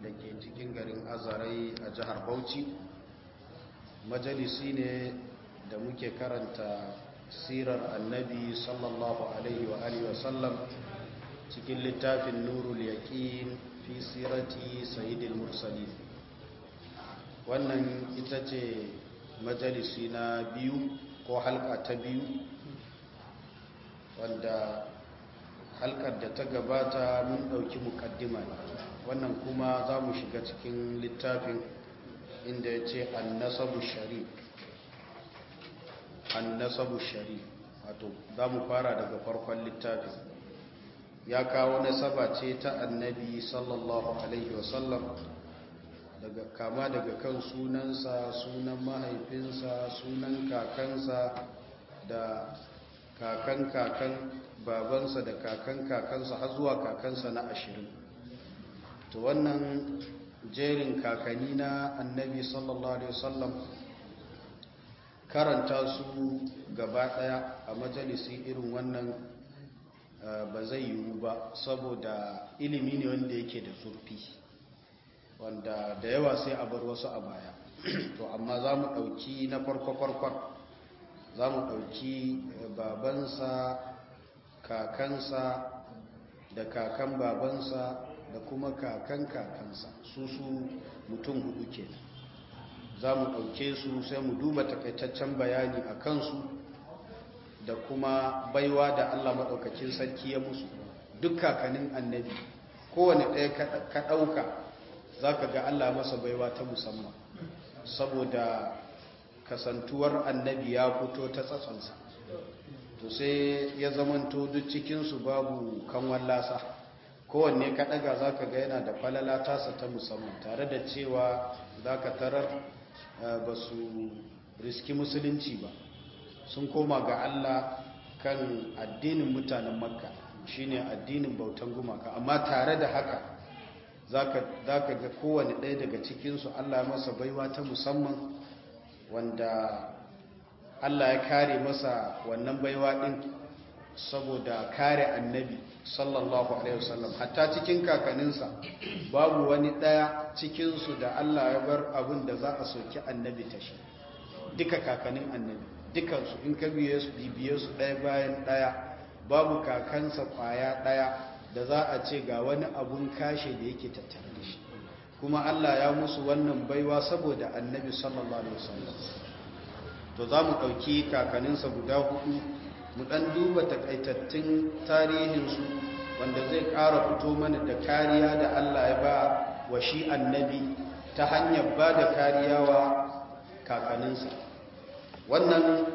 da ke cikin garin azarai a jihar bauchi majalisi ne da muke karanta sirar annabi sallallahu alaihi wa alihi wasallam cikin littafin nurul yaqin fi sirati sayyidil mursalin wannan ita ce majalisi na biyu ko halka ta biyu wanda halkar da ta gabata mun ɗauki mukaddima wannan kuma za mu shiga cikin littafin inda ya ce annasabu sharif annasabu sharif wato za mu fara daga farkon littafin ya kawo nasaba ce ta annabi sallallahu alaihi wasallam daga kama daga kan sunansa sunan mahaifinsa sunan kakansa da kakan kakan babansa da kakan kakansa har zuwa kakansa na ashirin to wannan jerin kakanni na annabi sallallahu alaihi wasallam karanta su gaba daya a majalisi irin wannan ba zai yiwu ba saboda ilimi ne wanda yake da zurfi wanda da yawa sai a bar wasu a baya to amma za mu ɗauki na farko-farkon za mu ɗauki babansa kakansa da kakan babansa da kuma kakan kakansa su su mutum hudu ke za mu ɗauke su sai mu duba takaitaccen bayani a kansu da kuma baiwa da allah maɗaukakin sarki ya musu duk kakanin annabi kowane ɗaya ka ɗauka za ka ga allah masa baiwa ta musamman saboda kasantuwar annabi ya fito ta tsatsansa to sai ya zamanto duk cikinsu babu kanwan lasa kowanne ka ɗaga za ka ga yana da falala tasa ta musamman tare da cewa za ka tarar ba su riski musulunci ba sun koma ga allah kan addinin mutanen makka shine addinin bautan gumaka amma tare da haka za ka ga kowane ɗaya daga cikinsu allah masa baiwa ta musamman wanda Allah ya kare masa wannan baiwa ɗin saboda kare annabi sallallahu alaihi wasallam hatta cikin kakaninsa babu wani ɗaya cikinsu da Allah ya bar abin da za a soki annabi ta shi duka kakanin annabi dukansu in ka biye su ɗaya bayan ɗaya babu kakansa ƙwaya ɗaya da za a ce ga wani abun kashe da yake tattare da shi kuma Allah ya musu wannan baiwa saboda annabi sallallahu alaihi wasallam to za mu ɗauki kakaninsa guda hudu mu ɗan duba takaitattun tarihinsu wanda zai ƙara fito mana da kariya da Allah ya ba wa shi annabi ta hanyar ba da kariya wa kakaninsa wannan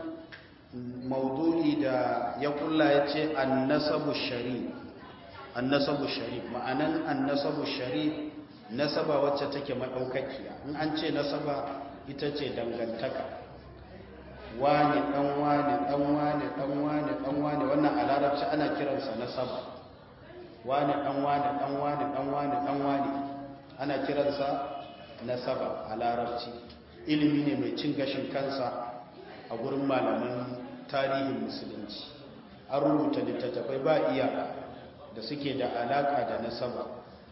maudu'i da ya kulla ya ce annasabu sharif annasabu sharif ma'anan annasabu sharif nasaba wacce take maɗaukakiya in an ce nasaba ita ce dangantaka wane ɗan wane ɗan wane ɗan wane ɗan wane wannan a larabci ana kiransa nasaba wane ɗan wane ɗan wane ɗan wane ɗan wane ana kiransa nasaba a larabci ilimi ne mai cin gashin kansa a gurin malaman tarihin musulunci an rubuta littattafai ba iyaka da suke da alaka da nasaba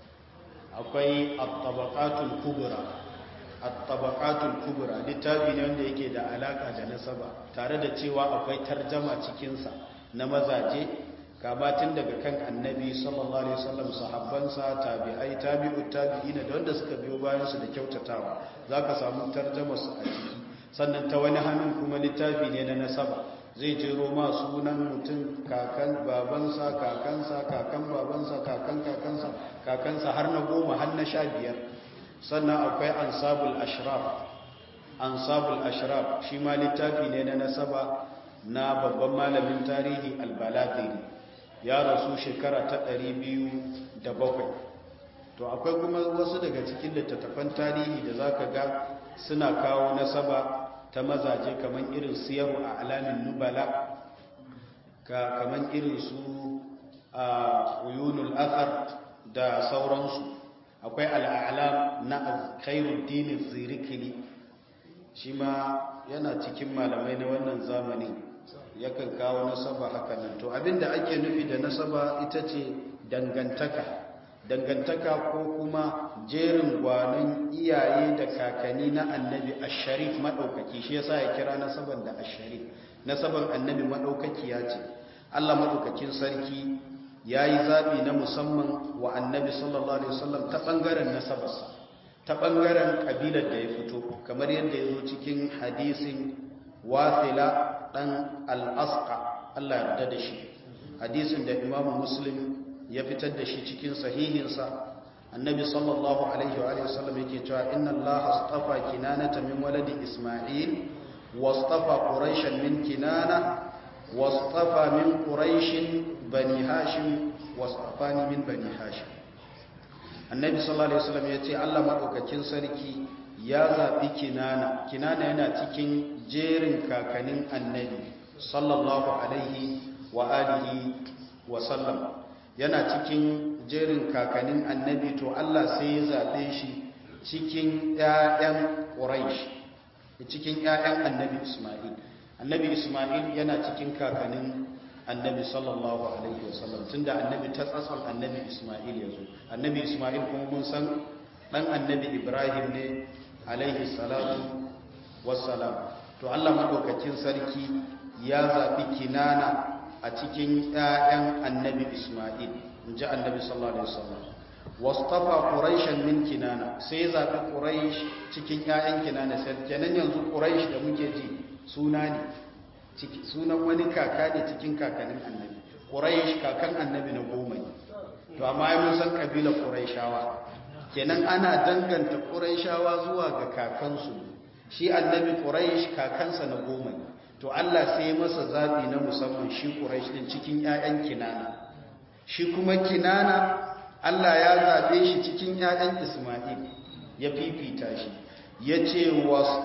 akwai at-tabaqatul kubra at-tabaqatul kubra littafi ne wanda yake da alaka da nasaba tare da cewa akwai tarjama cikin sa na mazaje kama tun daga kan annabi sallallahu alaihi wasallam sahabbansa tabi'ai tabi'ut tabi'ina da wanda suka biyo bayan su da kyautatawa zaka samu tarjamar su a ciki sannan ta wani hannun kuma littafi ne na nasaba zai jero ma sunan mutum kakan babansa kakansa kakan babansa kakan kakansa kakansa har na goma har na sha biyar sannan akwai ansabul ashraf ansabul ashraf shi ma littafi ne na nasaba na babban malamin tarihi albalagiri ya rasu shekara ta ɗari biyu da bakwai to akwai kuma wasu daga cikin littattafan tarihi da za ka ga suna kawo nasaba ta mazaje kamar irin siyaru a alamin nubala ka kamar irin su a uyunul athar da sauransu akwai al'alam na khairuddin zirikili shi ma yana cikin malamai na wannan zamanin yakan kawo nasaba haka nan to abinda ake nufi da nasaba ita ce dangantaka dangantaka ko kuma jerin gwanon iyaye da kakanni na annabi asharif maɗaukaki shi yasa ya kira nasaban da asharif nasaban annabi maɗaukaki ya ce allah maɗaukakin sarki ya yi zaɓi na musamman wa annabi sallallahu alaihi wasallam ta ɓangaren nasabarsa ta ɓangaren ƙabilar da ya fito kamar yadda ya zo cikin hadisin wasila ɗan al'asƙa allah yarda da shi hadisin da imamu muslim ya fitar da shi cikin sahihinsa annabi sallallahu alaihi wa sallam yake cewa inna allaha astafa kinanata min waladi isma'il wastafa quraishan min kinana wastafa min quraishin bani hashim wastafani min bani hashim annabi sallallahu alaihi wasallam yace Allah madaukakin sarki ya zabi kinana kinana yana cikin jerin kakanin annabi sallallahu alaihi wa alihi wa sallam yana cikin jerin kakanin annabi to Allah sai ya zaɓe shi cikin ‘ya'yan ƙuraish cikin ‘ya'yan annabi Ismail annabi Ismail yana cikin kakanin annabi sallallahu alaihi wasallam tun da annabi ta tsatsan annabi Ismail ya zo annabi Ismail kuma mun san ɗan annabi Ibrahim ne alaihi salatu wassalam to Allah maɗaukakin sarki ya zaɓi kinana a cikin ‘ya'yan annabi Ismail, in ji annabi sallallahu Alaihi wasallam. Wastafa Quraishan min kinana, sai zaɓi Quraish cikin ‘ya'yan kinana, sai kenan yanzu Quraish da muke ji suna ne, sunan wani kaka ne cikin kakannin annabi. Quraish kakan annabi na goma ne, to amma mun san ƙabilar Quraishawa. Kenan ana danganta Quraishawa zuwa ga kakansu, shi annabi Quraish kakansa na goma ne. to Allah sai masa zaɓi na musamman shi Quraysh din cikin ƴaƴan Kinana shi kuma Kinana Allah ya zaɓe shi cikin ƴaƴan Isma'il ya fifita shi yace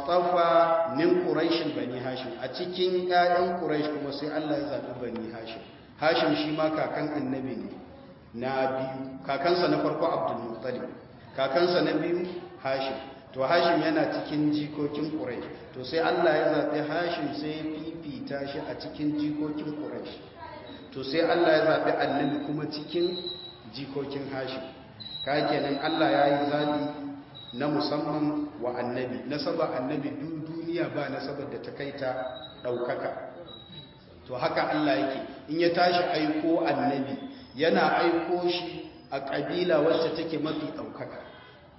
wastafa min Quraysh bani Hashim a cikin ƴaƴan Quraysh kuma sai Allah ya zaɓi bani Hashim Hashim shi ma kakan annabi ne na biyu kakansa na farko Abdul Muttalib kakansa na biyu Hashim to hashim yana cikin jikokin ƙuraish to sai Allah ya zaɓi hashim sai ya fifita shi a cikin jikokin ƙuraish to sai Allah ya zaɓi annabi kuma cikin jikokin hashim ka kenan Allah ya yi zaɓi na musamman wa annabi nasaba annabi duk duniya ba nasabar da ta kai ta ɗaukaka to haka Allah yake in ya tashi aiko annabi yana aiko shi a ƙabila wacce take mafi ɗaukaka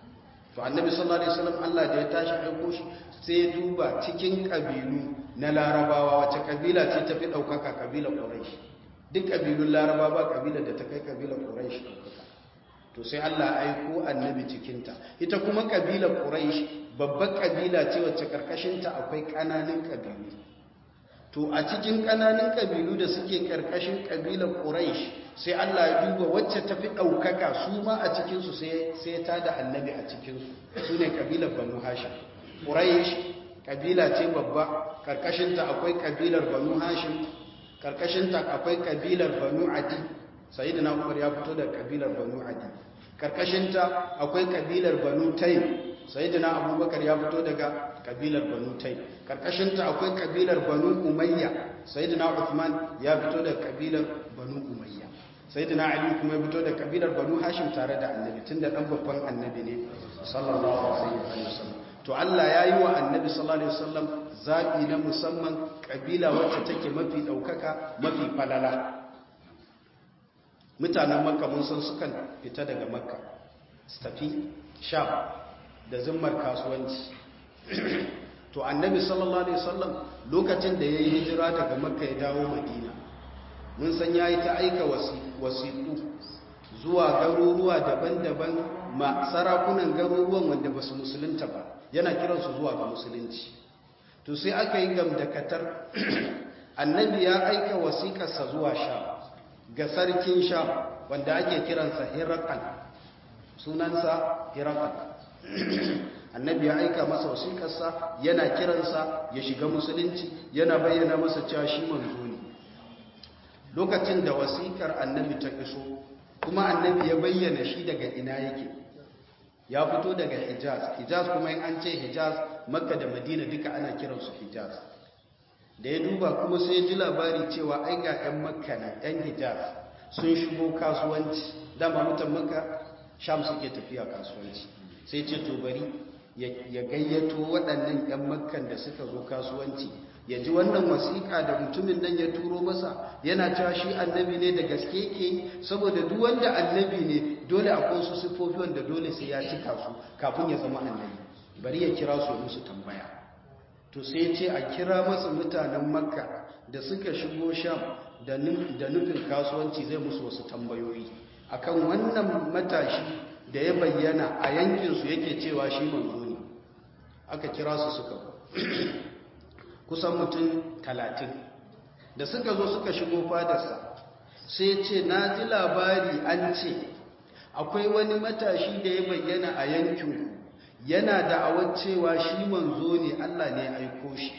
to annabi sallallahu alaihi wasallam Allah da ya tashi aiko shi sai ya duba cikin kabilu na larabawa wace kabila ce tafi daukaka kabila quraish duk kabilun larabawa ba kabila da ta kai kabila quraish to sai Allah aiko annabi cikin ta ita kuma kabila quraish babbar kabila ce wacce karkashin ta akwai kananan kabilu to a cikin kananan kabilu da suke karkashin kabilar quraish sai Allah ya duba wacce tafi ɗaukaka su ma a cikinsu sai ta da annabi a cikinsu su ne ƙabilar banu hashim ƙuraish ƙabila ce babba ƙarƙashinta akwai ƙabilar banu hashim ƙarƙashinta akwai ƙabilar banu adi sai da umar ya fito da ƙabilar banu adi ƙarƙashinta akwai ƙabilar banu taim sai da abubakar ya fito daga ƙabilar banu taim ƙarƙashinta akwai ƙabilar banu umayya sai da uthman ya fito da ƙabilar banu umayya sai da ali kuma ya fito da kabilar banu hashim tare da annabi tun da ɗan babban annabi ne sallallahu alaihi wasallam to Allah ya yi wa annabi sallallahu alaihi wasallam zaɓi na musamman kabila wacce take mafi ɗaukaka mafi falala mutanen makka mun san sukan fita daga makka su tafi sham da zimmar kasuwanci to annabi sallallahu alaihi wasallam lokacin da ya yi hijira daga makka ya dawo madina mun san ya yi ta aika wasiƙu zuwa garuruwa daban-daban ma sarakunan garuruwan wanda ba su musulunta ba yana kiransu zuwa ga musulunci to sai aka yi gamdakatar annabi ya aika wasiƙarsa zuwa sha ga sarkin sha wanda ake kiransa hirakal sunansa hirakal annabi ya aika masa wasiƙarsa yana kiransa ya shiga musulunci yana bayyana masa cewa shi manzo ne lokacin da wasikar annabi ta iso kuma annabi ya bayyana shi daga ina yake ya fito daga hijaz hijaz kuma in an ce hijaz makka da madina duka ana kiransu hijaz da ya duba kuma sai ji labari cewa ai ga 'yan makka na 'yan hijaz sun shigo kasuwanci dama mutan makka sham suke tafiya kasuwanci sai ce to bari ya gayyato waɗannan 'yan makkan da suka zo kasuwanci ya ji wannan wasiƙa da mutumin nan ya turo masa yana cewa shi annabi ne da gaske ke saboda duk wanda annabi ne dole akwai su siffofi wanda dole sai ya cika su kafin ya zama annabi bari ya kira su musu tambaya to sai ce a kira masa mutanen makka da suka shigo sham da nufin kasuwanci zai musu wasu tambayoyi akan wannan matashi da ya bayyana a yankinsu yake cewa shi manzo ne aka kira su suka kusan mutum talatin da suka zo suka shigo fadarsa sai ce na ji labari an ce akwai wani matashi da ya bayyana a yankinku yana da'awar cewa shi manzo ne Allah ne ya aiko shi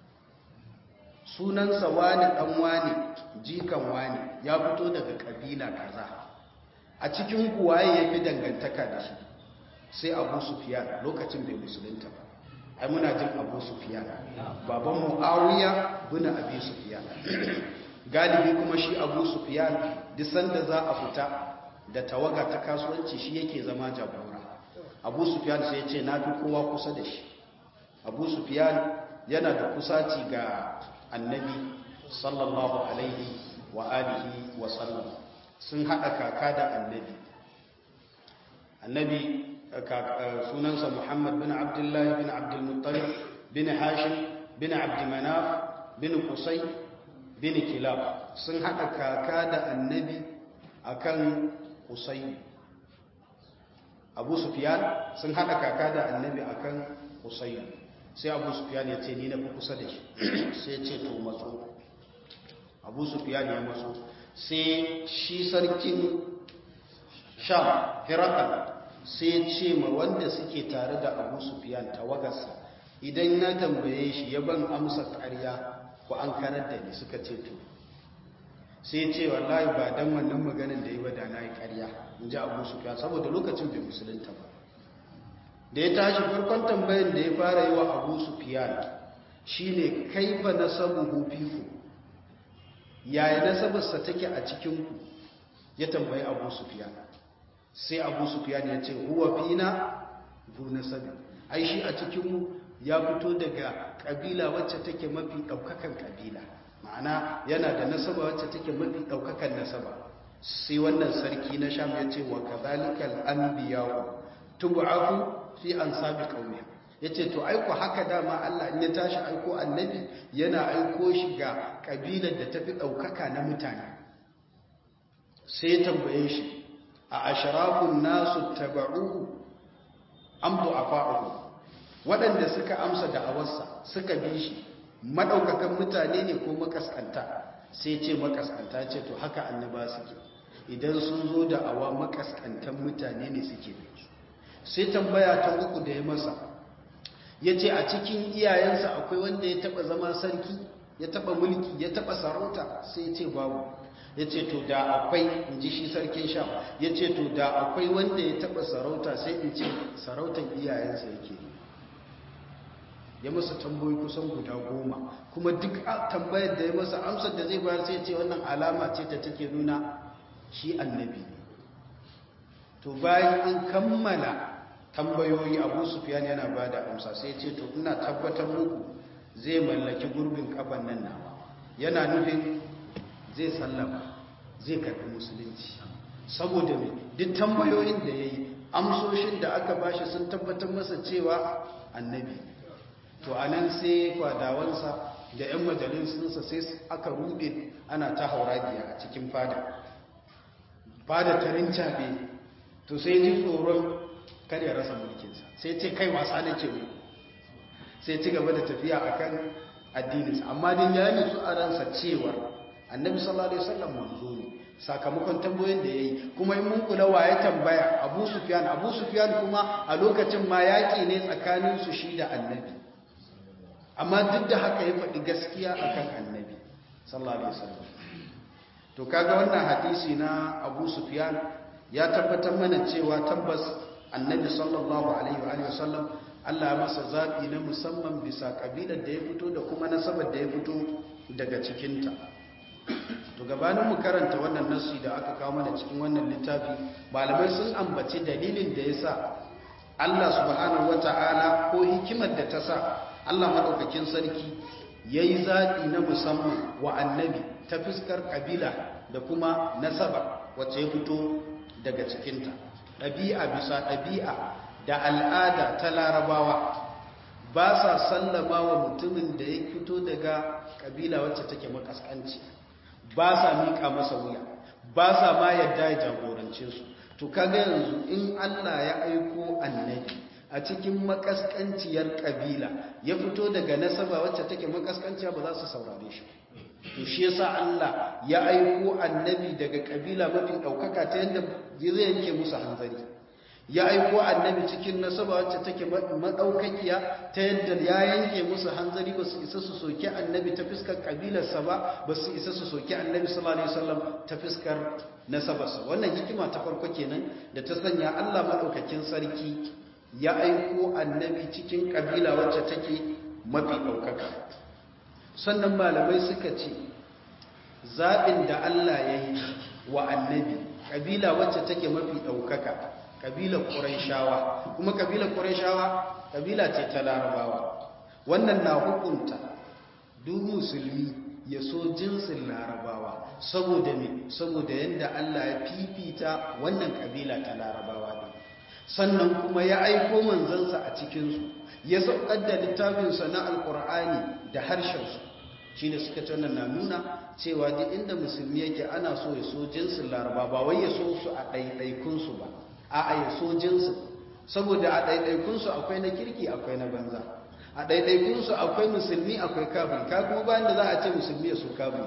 sunansa wani dan wani jikan wani ya fito daga kabila kaza a cikin kuwaye ya fi dangantaka da shi sai abu sufiyan lokacin bai musulunta ba ai muna jin abu sufiyan baban mu'awiya bin abi sufiyan galibi kuma shi abu sufiyan duk sanda za a fita da tawaga ta kasuwanci shi yake zama jagora abu sufiyan sai ya ce na fi kowa kusa da shi abu sufiyan yana da kusaci ga annabi sallallahu alaihi wa alihi wa sallam sun haɗa kaka da annabi annabi sunansa muhammad bin abdullahi bin abdulmuttalib bin hashim bin abdimanaf bin kusai bin kilab sun haɗa kaka da annabi akan kusai abu sufiyan sun haɗa kaka da annabi akan kusai sai abu sufiyan ya ce ni na fi kusa da shi sai ce to matso abu sufiyan ya matso sai shi sarkin sham hirakal sai ce ma wanda suke tare da abu sufiyan tawagarsa idan na tambaye shi ya ban amsa ƙarya ku an karar da ni suka ce to sai ce wallahi ba dan wannan maganin da yi ba da na yi ƙarya in ji abu sufiyan saboda lokacin bai musulunta ba da ya tashi farkon tambayin da ya fara yi wa abu sufiyan shine kaifa nasabuhu fiku yaya nasabarsa take a cikinku ya tambayi abu sufiyan sai abu sufiyan ya ce huwa fina bu nasabi ai shi a cikinmu ya fito daga kabila wacce take mafi daukakan kabila ma'ana yana da nasaba wacce take mafi daukakan nasaba sai wannan sarki na sham ya ce wa kadhalikal anbiya'u tub'afu fi ansabi qaumiha yace to aiko haka dama Allah in ya tashi aiko annabi yana aiko shi ga kabilar da tafi daukaka na mutane sai ya tambaye shi a ashrafun nasu tabauhu am du'afa'uhu waɗanda suka amsa da'awarsa suka bi shi madaukakan mutane ne ko makaskanta sai ce makaskanta ce to haka annaba suke idan sun zo da awa makaskantan mutane ne suke bi su sai tambaya ta uku da ya masa ya ce a cikin iyayensa akwai wanda ya taba zama sarki ya taba mulki ya taba sarauta sai ya ce babu ya ce to da akwai in ji shi sarkin sha ya ce to da akwai wanda ya taba sarauta sai in ce sarautan iyayensa yake ya masa tambayi kusan guda goma kuma duk tambayar da ya masa amsar da zai bayar sai ce wannan alama ce ta take nuna shi annabi ne to bayan an kammala tambayoyi abu sufiyan yana ba da amsa sai ce to ina tabbatar muku zai mallaki gurbin kafan nan nawa yana nufin zai sallama zai karbi musulunci saboda mai duk tambayoyin da ya yi amsoshin da aka bashi sun tabbatar masa cewa annabi to a nan sai fadawansa da 'yan majalisunsa sai aka rude ana ta hauragiya a cikin fada fada ta rincaɓe to sai ji tsoron kar ya rasa mulkinsa sai ce kai wasa nake mu sai ci gaba da tafiya akan addininsa amma din ya nutsu a ransa cewa annabi sallallahu alaihi wasallam manzo ne sakamakon tambayoyin da yayi kuma in mun kula waye tambaya Abu Sufyan Abu Sufyan kuma a lokacin ma yaki ne tsakanin su shi da annabi amma duk da haka ya faɗi gaskiya akan annabi sallallahu alaihi wasallam to kaga wannan hadisi na Abu Sufyan ya tabbatar mana cewa tabbas annabi sallallahu alaihi wa sallam Allah ya masa zaɓi na musamman bisa ƙabilar da ya fito da kuma nasabar da ya fito daga cikinta to gabanin mu karanta wannan nassi da aka kawo mana cikin wannan littafi malamai sun ambaci dalilin da yasa Allah subhanahu wata'ala ko hikimar da ta sa Allah madaukakin sarki yayi zaɓi na musamman wa annabi ta fuskar kabila da kuma nasaba wacce ya fito daga cikinta ɗabi'a bisa ɗabi'a da al'ada ta larabawa ba sa sallama wa mutumin da ya fito daga kabila wacce take makaskanci ba sa miƙa masa wuya ba sa ma yadda ya jagorance su to kaga yanzu in Allah ya aiko annabi a cikin makaskanciyar kabila ya fito daga nasaba wacce take makaskanciya ba za su saurare shi to shi yasa Allah ya aiko annabi daga kabila mafi daukaka ta yadda zai yanke musu hanzari ya aiko annabi cikin nasaba wacce take madaukakiya ta yadda ya yanke musu hanzari ba su isa su soki annabi ta fiskar kabilarsa ba ba su isa su soki annabi sallallahu alaihi wasallam ta fiskar nasabarsa wannan hikima ta farko kenan da ta sanya Allah madaukakin sarki ya aiko annabi cikin kabila wacce take mafi daukaka sannan malamai suka ce zaɓin da Allah ya yi wa annabi kabila wacce take mafi daukaka kabilar ƙuraishawa kuma kabilar ƙuraishawa kabila ce ta larabawa wannan na hukunta duk musulmi ya so jinsin larabawa saboda me saboda yadda Allah ya fifita wannan kabila ta larabawa ne sannan kuma ya aiko manzansa a cikinsu ya saukar da littafinsa na alkur'ani da harshensu shi ne suka ce na nuna cewa duk inda musulmi yake ana so ya so jinsin larabawa ba wai ya so su a ɗaiɗaikunsu ba a ya so jinsin saboda a ɗaiɗaikunsu akwai na kirki akwai na banza a ɗaiɗaikunsu akwai musulmi akwai kafin ka kuma bayan da za a ce musulmi ya so kafin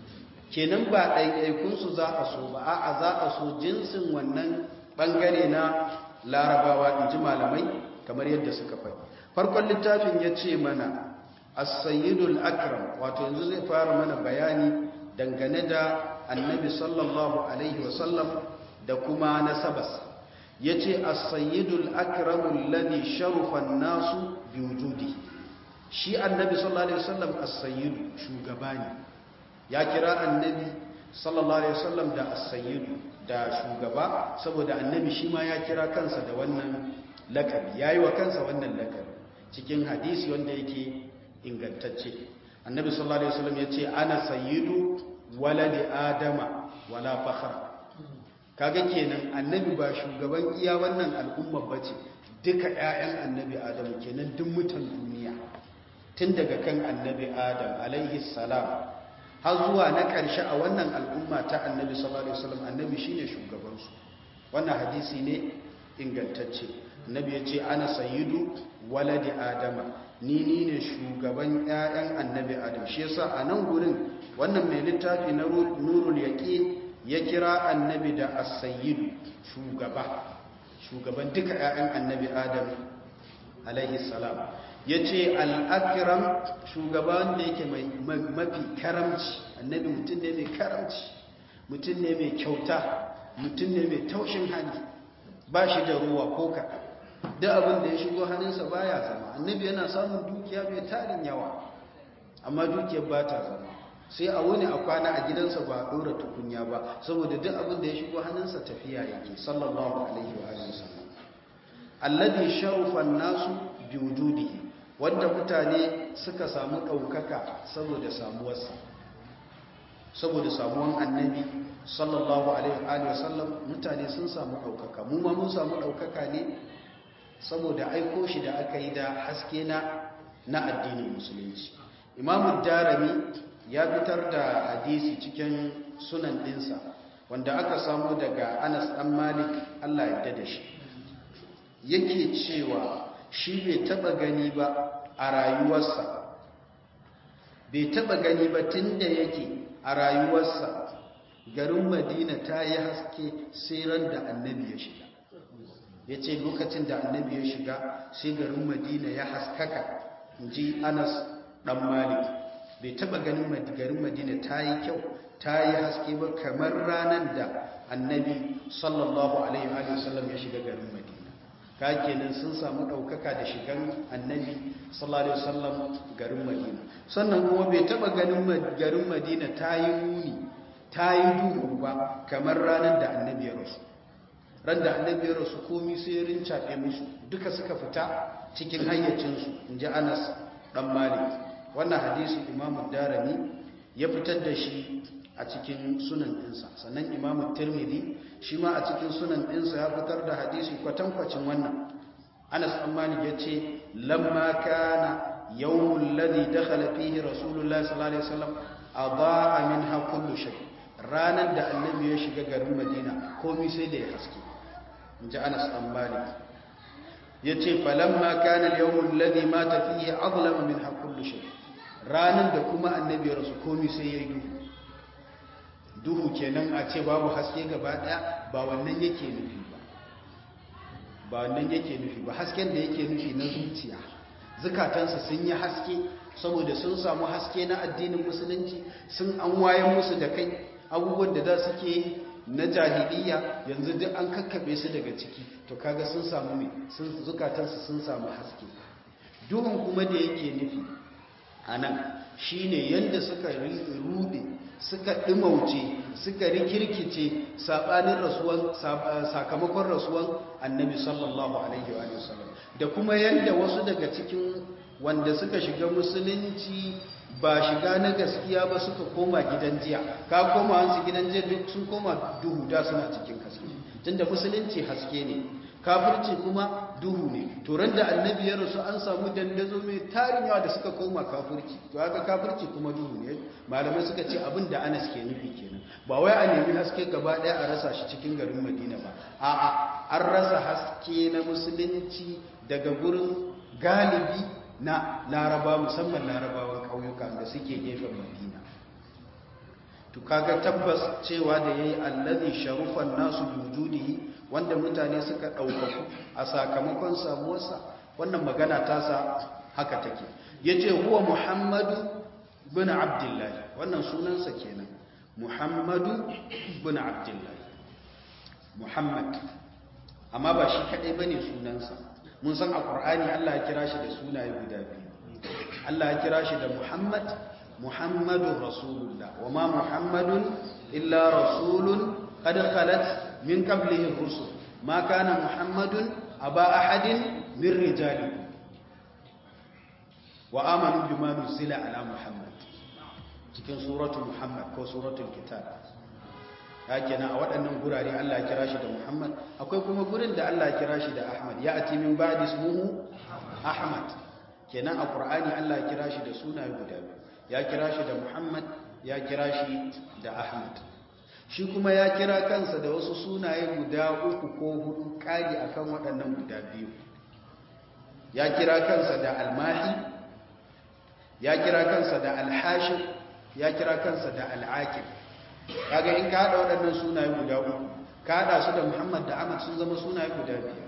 kenan ba ɗaiɗaikunsu za a so ba a za a so jinsin wannan ɓangare na larabawa in ji malamai kamar yadda suka faɗi farkon littafin ya ce mana as-sayyidul akram wato yanzu zai fara mana bayani dangane da annabi sallallahu alaihi wasallam da kuma nasabarsa ya ce as-sayyidul akramul ladhi sharufa nasu bi wujudi shi annabi sallallahu alaihi wasallam as-sayyidu shugaba ne ya kira annabi sallallahu alaihi wasallam da as-sayyidu da shugaba saboda annabi shi ma ya kira kansa da wannan lakabi yayi wa kansa wannan lakabi cikin hadisi wanda yake ingantacce annabi sallallahu alaihi wasallam ya ce ana sayyidu waladi adama wala fakhra kaga kenan annabi ba shugaban iya wannan al'umma bace duka ƴaƴan annabi adamu kenan duk mutan duniya tun daga kan annabi adam alaihi salam har zuwa na ƙarshe a wannan al'umma ta annabi sallallahu alaihi wasallam annabi shine shugaban su wannan hadisi ne ingantacce annabi ya ce ana sayyidu waladi adama ni ni ne shugaban ƴaƴan annabi adam shi yasa a nan gurin wannan mai littafi na nurul yaqin ya kira annabi da as-sayyidu shugaba shugaban duka ƴaƴan annabi adam alaihi salam yace al-akram shugaban da yake mai mafi karamci annabi mutum ne mai karamci mutum ne mai kyauta mutum ne mai taushin hali ba shi da ruwa ko kaɗan duk abin da ya shigo hannunsa baya zama annabi yana samun dukiya mai tarin yawa amma dukiyar ba ta zama sai a wuni a kwana a gidansa ba a ɗora tukunya ba saboda duk abin da ya shigo hannunsa tafiya yake sallallahu alaihi wa alihi wasallam alladhi sharufa nasu bi wujudihi wanda mutane suka samu ɗaukaka saboda samuwarsa saboda samuwan annabi sallallahu alaihi wasallam mutane sun samu ɗaukaka mu ma mun samu ɗaukaka ne saboda aiko shi da aka yi da haske na na addinin musulunci imamu darami ya fitar da hadisi cikin sunan ɗinsa wanda aka samu daga anas ɗan malik allah ya da shi yake cewa shi bai taɓa gani ba a rayuwarsa bai taɓa gani ba tun da yake a rayuwarsa garin madina ta yi haske sai ran da annabi ya shiga ya ce lokacin da annabi ya shiga sai garin madina ya haskaka ji anas dan malik bai taba ganin garin madina ta yi kyau ta yi haske ba kamar ranar da annabi sallallahu alaihi wa sallam ya shiga garin madina ka kenan sun samu ɗaukaka da shigan annabi sallallahu alaihi wasallam garin madina sannan kuma bai taba ganin garin madina ta yi muni ta yi duhu ba kamar ranar da annabi ya rasu ran da annabi ya rasu komi sai rincaɓe musu duka suka fita cikin hayyacinsu in ji anas ɗan malik wannan hadisi imamu darami ya fitar da shi a cikin sunan ɗinsa sannan imamu tirmidhi shi ma a cikin sunan ɗinsa ya fitar da hadisi kwatankwacin wannan anas ɗan malik ya ce lamma kana yawmul ladhi dakhala fihi rasulullahi sallallahu alaihi wasallam adaa minha kullu shay ranar da annabi ya shiga garin madina komai sai da ya haske inji anas ɗan malik yace falamma kana al-yawm alladhi mata fihi azlama minha kullu shay ranar da kuma annabi ya rasu komai sai yayi duhu duhu kenan a ce babu haske gaba daya ba wannan yake nufi ba ba wannan yake nufi ba hasken da yake nufi na zuciya zukatansa sun yi haske saboda sun samu haske na addinin musulunci sun an wayan musu da kai abubuwan da za su ke na jahiliya yanzu duk an kakkabe su daga ciki to kaga sun samu ne sun zukatansu sun samu haske duhun kuma da yake nufi a nan shine yadda suka rude suka ɗimauce suka rikirkice saɓanin rasuwan sakamakon rasuwan annabi sallallahu alaihi wa sallam da kuma yadda wasu daga cikin wanda suka shiga musulunci ba shiga na gaskiya ba suka koma gidan jiya ka koma hansu gidan jiya duk sun koma duhu da suna cikin haske tunda musulunci haske ne kafirci kuma duhu ne to ran da annabi ya rasu an samu dandazo mai tarin yawa da suka koma kafirci to haka kafirci kuma duhu ne malamai suka ce abin da Anas ke nufi kenan ba wai a nemi haske gaba daya a rasa shi cikin garin Madina ba a'a an rasa haske na musulunci daga gurin galibi na Laraba musamman Larabawan kauyuka da suke gefen Madina to kaga tabbas cewa da yayi allazi sharufan nasu bijudihi wanda mutane suka ɗaukaku a sakamakon samuwarsa wannan magana tasa haka take ya ce huwa muhammadu bin abdullahi wannan sunansa kenan muhammadu bin abdullahi muhammad amma ba shi kaɗai ba ne sunansa mun san a ƙur'ani allah ya kira shi da sunaye guda biyu allah ya kira shi da muhammad muhammadun rasulullah wa ma muhammadun illa rasulun qad khalat min qablihi rusul ma kana muhammadun aba ahadin min rijalikum wa amanu bima nuzila ala muhammad cikin suratul muhammad ko suratul kitab kenan a waɗannan gurare Allah ya kira shi da muhammad akwai kuma gurin da Allah ya kira shi da ahmad ya ati min ba'di ismuhu ahmad kenan a qur'ani Allah ya kira shi da sunaye guda biyu ya kira shi da muhammad ya kira shi da ahmad shi kuma ya kira kansa da wasu sunaye guda uku ko hudu kari akan waɗannan guda biyu ya kira kansa da almahi ya kira kansa da alhashir ya kira kansa da al'aqib kaga in ka hada waɗannan sunaye guda uku ka hada su da muhammad da ahmad sun zama sunaye guda biyar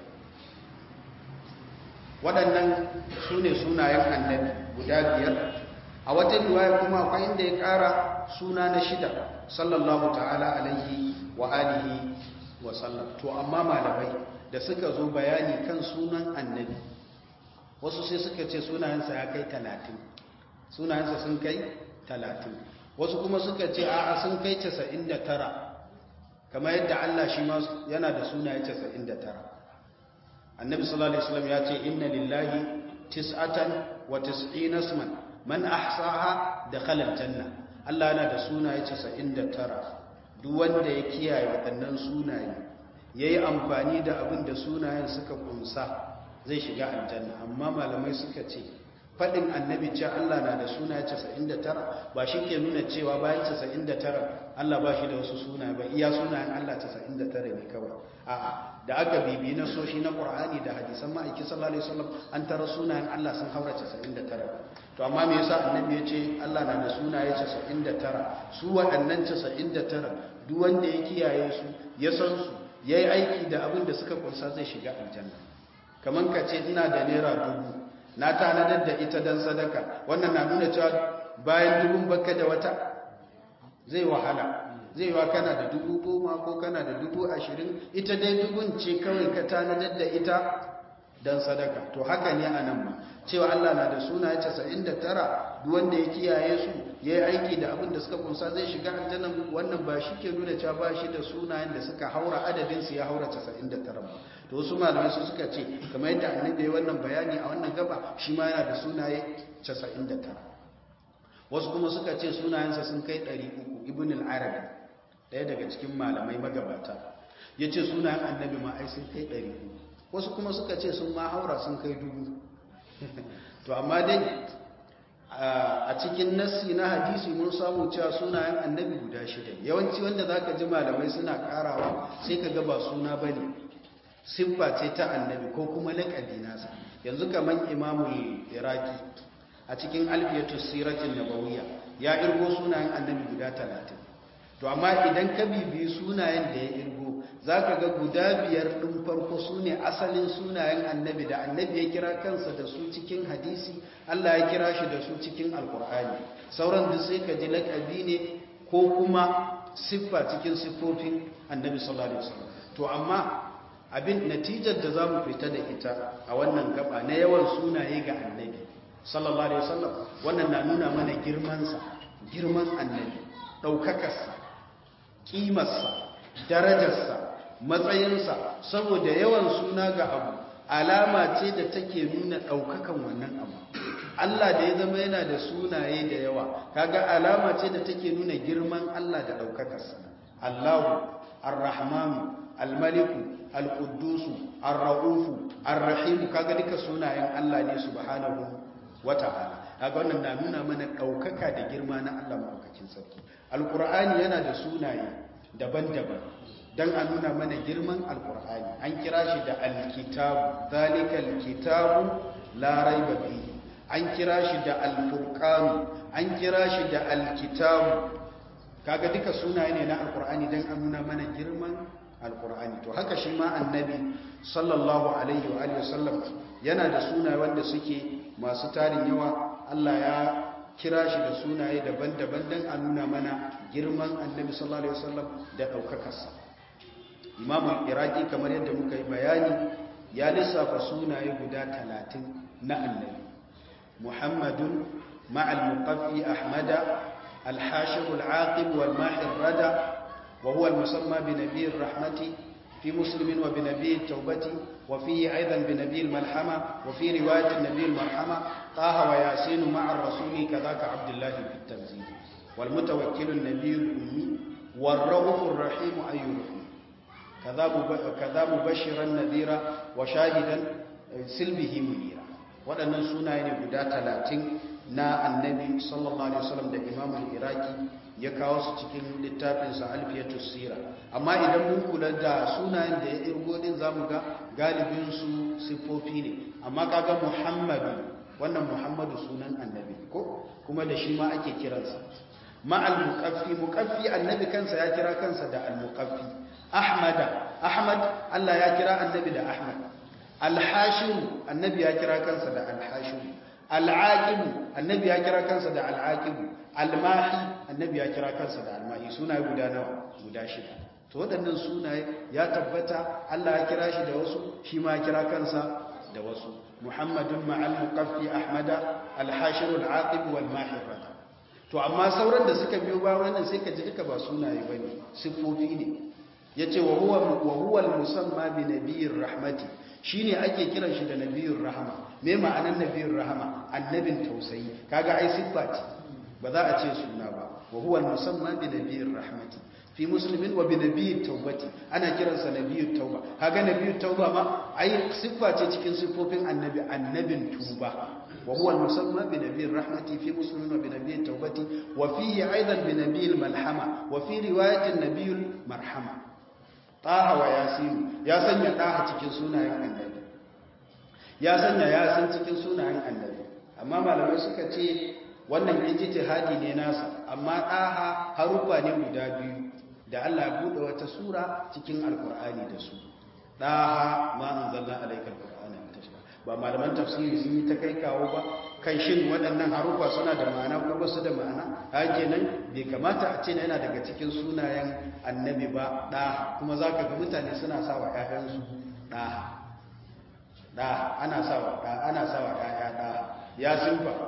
waɗannan su ne sunayen annabi guda biyar a wata riwaya kuma akwai inda ya ƙara suna na shida sallallahu ta'ala alaihi wa alihi wa sallam to amma malamai da suka zo bayani kan sunan annabi wasu sai suka ce sunayensa ya kai talatin sunayensa sun kai talatin wasu kuma suka ce a'a sun kai casa'in da tara kamar yadda Allah shi ma yana da sunaye casa'in da tara annabi sallallahu alaihi wasallam ya ce inna lillahi tis'atan wa tis'ina isman man ahsaha dakhala aljanna Allah yana da sunaye 99 duk wanda ya kiyaye waɗannan sunaye yayi amfani da abin da sunayen suka kunsa zai shiga aljanna amma malamai suka ce fadin annabi ce Allah na da sunaye 99 ba shi ke nuna cewa bayan 99 Allah ba shi da wasu sunaye ba iya sunayen Allah 99 ne kawai a'a da aka bibi na soshi na Qur'ani da hadisan ma'aiki sallallahu alaihi wasallam an tara sunayen Allah sun haura 99 to amma me yasa annabi ya ce Allah na da sunaye 99 su waɗannan 99 duk wanda ya kiyaye su ya san su yayi aiki da abin da suka kunsa zai shiga aljanna kaman ka ce ina da naira dubu na tanadar da ita dan sadaka wannan na nuna cewa bayan dubun baka da wata zai wahala zai wa kana da dubu goma ko kana da dubu ashirin ita dai dubun ce kawai ka tanadar da ita dan sadaka to haka ne a nan ma cewa Allah na da sunaye 99 duk wanda ya kiyaye su ya yi aiki da abin da suka kunsa zai shiga aljanna wannan ba shi ke nuna cewa ba shi da sunayen da suka haura adadin su ya haura 99 ba to wasu malamai su suka ce kamar yadda annabi ya wannan bayani a wannan gaba shi ma yana da sunaye 99 wasu kuma suka ce sunayensa sun kai 300 ibn al-arabi daya daga cikin malamai magabata yace sunayen annabi ma ai sun kai 300 wasu kuma suka ce sun ma haura sun kai dubu to amma dai a cikin nassi na hadisi mun samu cewa sunayen annabi guda shida yawanci wanda zaka ji malamai suna karawa sai ka ga ba suna bane siffa ce ta annabi ko kuma laƙabi nasa yanzu kaman imamul iraki a cikin alfiyatus siratin nabawiyya ya irgo sunayen annabi guda talatin to amma idan ka bibi sunayen da ya irgo za ka ga guda biyar ɗin farko su ne asalin sunayen annabi da annabi ya kira kansa da su cikin hadisi Allah ya kira shi da su cikin alkur'ani sauran duk sai ka ji laƙabi ne ko kuma siffa cikin siffofin annabi sallallahu alaihi wasallam to amma abin natijar da zamu fita da ita a wannan gaba na yawan sunaye ga annabi sallallahu alaihi wasallam wannan na nuna mana girmansa girman annabi ɗaukakarsa ƙimarsa darajarsa matsayinsa saboda yawan suna ga abu alama ce da take nuna ɗaukakan wannan abu Allah da ya zama yana da sunaye da yawa kaga alama ce da take nuna girman Allah da ɗaukakarsa Allahu Ar-Rahmanu Al-Maliku Al-Quddusu Ar-Ra'ufu Ar-Rahim kaga duka sunayen Allah ne subhanahu wata'ala kaga wannan na nuna mana ɗaukaka da girma na Allah maɗaukakin sarki Al-Qur'ani yana da sunaye daban-daban don a nuna mana girman alkur'ani an kira shi da alkitabu zalikal kitabu larai bafi an kira shi da alfurkanu an kira shi da alkitabu kaga duka sunaye ne na alkur'ani don a nuna mana girman alkur'ani to haka shi ma annabi sallallahu alaihi wa alihi wasallam yana da sunaye wanda suke masu tarin yawa Allah ya kira shi da sunaye daban-daban don a nuna mana girman annabi sallallahu alaihi wasallam da ɗaukakarsa imamul iraki kamar yadda muka yi bayani ya lissafa sunaye guda talatin na annabi muhammadun ma'al muqaffi ahmada alhashir al'aqib wal mahir rada wa huwa al-musamma bi nabiyir rahmati fi muslimin wa bi nabiyit tawbati wa fihi aidan bi nabiyil malhama wa fi riwayat an-nabiyil marhama taha wa yasin ma'a ar-rasuli kadhaka abdullah fi at-tanzil wal mutawakkil an-nabiyul ummi والرؤوف الرحيم أي رحيم كذا مبشرا نذيرا وشاهدا سلبه منيرا waɗannan sunaye ne guda talatin na annabi sallallahu alaihi wasallam da imamul iraki ya kawo su cikin littafinsa alfiyatus sira amma idan mun kula da sunayen da ya irgo din zamu ga galibin su siffofi ne amma kaga muhammadu wannan muhammadu sunan annabi ko kuma da shi ma ake kiransa ma'al muqaffi muqaffi annabi kansa ya kira kansa da al muqaffi ahmada ahmad Allah ya kira annabi da ahmad al-hashim annabi ya kira kansa da al-hashim al-aqib annabi ya kira kansa da al-aqib al-mahi annabi ya kira kansa da al-mahi sunaye guda nawa guda shida to waɗannan sunaye ya tabbata Allah ya kira shi da wasu shi ma ya kira kansa da wasu muhammadun ma'al muqaffi ahmada al-hashir al-aqib wal-mahi to amma sauran da suka biyo ba wannan sai ka ji duka ba sunaye bane siffofi ne yace wa huwa wa huwa al-musamma bi nabiyir rahmati shine ake kiran shi da nabiyur rahama me ma'anar nabiyur rahama annabin tausayi kaga ai siffa ce ba za a ce suna ba wa huwa al-musamma bi nabiyir rahmati fi muslimin wa bi nabiyit tawbati ana kiransa nabiyut tauba kaga nabiyut tauba ma ai siffa ce cikin siffofin annabi annabin tuba wa huwa al-musamma bi nabiyir rahmati fi muslimin wa bi nabiyit tawbati wa fihi aidan bi nabiyil malhama wa fi riwayatin nabiyul marhama taha wa yasin ya sanya taha cikin sunayen annabi ya sanya yasin cikin sunayen annabi amma malamai suka ce wannan ijtihadi ne nasa amma taha harufa ne guda biyu da Allah ya bude wata sura cikin alkur'ani da su daha ma anzalna alayka alqur'ana litashqa ba malaman tafsiri sun yi ta kai kawo ba kan shin waɗannan harufa suna da ma'ana ko ba su da ma'ana hake nan bai kamata a ce yana daga cikin sunayen annabi ba daha kuma zaka ga mutane suna sa wa ƴaƴansu daha da ana sawa da ana sawa ƴaƴa da yasin fa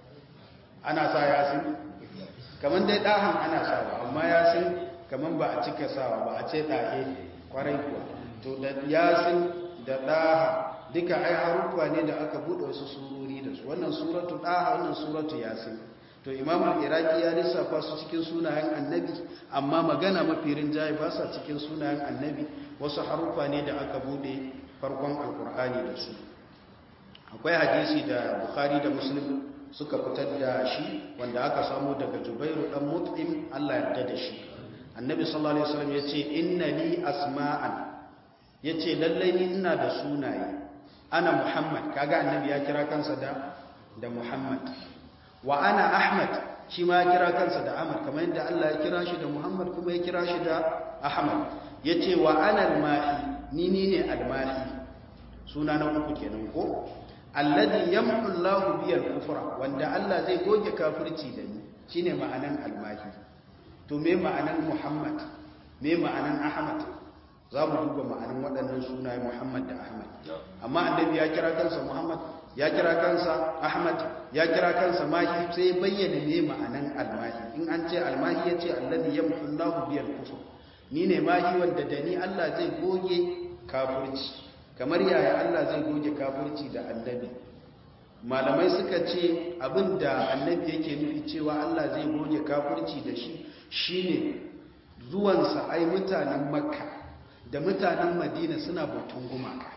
ana sa yasin kaman dai dahan ana sawa amma yasin kaman ba a cika sawa ba a ce dahe kwarai kuwa to da yasin da daha duka ai haruffa ne da aka bude wasu surori da su wannan suratu daha wannan suratu yasin to imam al-iraqi ya lissafa su cikin sunayen annabi amma magana mafi rinjaye ba sa cikin sunayen annabi wasu haruffa ne da aka bude farkon alkur'ani da su akwai hadisi da bukhari da muslim suka fitar da shi wanda aka samu daga jubairu dan mut'im Allah ya yarda da shi annabi sallallahu alaihi wasallam yace inna li asma'an yace lallai ni ina da sunaye ana muhammad kaga annabi ya kira kansa da da muhammad wa ana ahmad shi ma ya kira kansa da ahmad kamar yadda Allah ya kira shi da muhammad kuma ya kira shi da ahmad yace wa ana al-mahi ni ni ne al-mahi suna na uku kenan ko alladhi yamhu Allahu bi al-kufra wanda Allah zai goge kafirci da ni shine ma'anan al-mahi to me ma'anan muhammad me ma'anan ahmad za mu duba ma'anan waɗannan sunaye muhammad da ahmad amma annabi ya kira kansa muhammad ya kira kansa ahmad ya kira kansa mahi sai bayyana me ma'anan almahi in an ce almahi ya ce alladhi yamhu Allahu biyal kufr ni ne mahi wanda da ni Allah zai goge kafirci kamar yaya Allah zai goge kafirci da annabi malamai suka ce abinda annabi yake nufi cewa Allah zai goge kafirci da shi shine zuwansa ai mutanen makka da mutanen madina suna bautan gumaka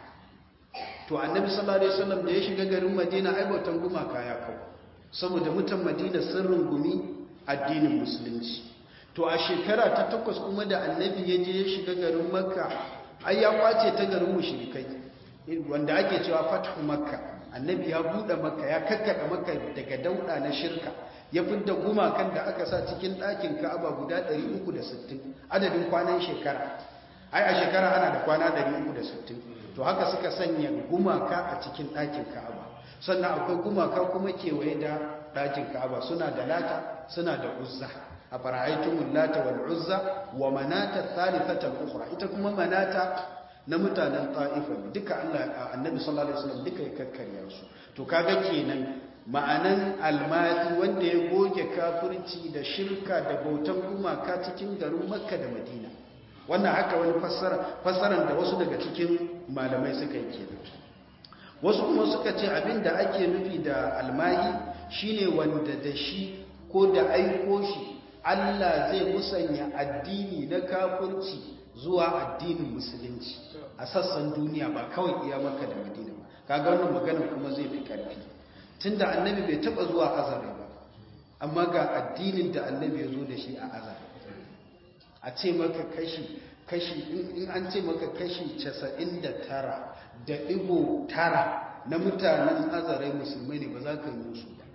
to annabi sallallahu alaihi wasallam da ya shiga garin madina ai bautan gumaka ya kawo saboda mutan madina sun rungumi addinin musulunci to a shekara ta takwas kuma da annabi ya je ya shiga garin makka ai ya kwace ta garin mushrikai wanda ake cewa fathu makka annabi ya bude makka ya kakkada makka daga dauda na shirka ya fidda gumakan da aka sa cikin ɗakin ka'aba guda 360 adadin kwanan shekara ai a shekara ana da kwana 360 to haka suka sanya gumaka a cikin ɗakin ka'aba sannan akwai gumaka kuma kewaye da ɗakin ka'aba suna da lata suna da uzza a fara'aitumun lata wal uzza wa manata thalithatal ukhra ita kuma manata na mutanen ta'ifa duka Allah annabi sallallahu alaihi wasallam duka ya kakkarya su to kaga kenan ma'anan almadi wanda ya goge kafirci da shirka da bautan gumaka cikin garin makka da madina wannan haka wani fassaran da wasu daga cikin malamai suka yi kenan wasu kuma suka ce abin da ake nufi da almahi shine wanda da shi ko da aiko shi Allah zai musanya addini na kafirci zuwa addinin musulunci a sassan duniya ba kawai iya maka da madina ba kaga wannan magana kuma zai fi karfi tunda annabi bai taba zuwa azare ba amma ga addinin da annabi ya zo da shi a azare a ce maka kashi kashi in an ce maka kashi 99 da ɗigo tara na mutanen azarai musulmai ne ba za ka yi musu ba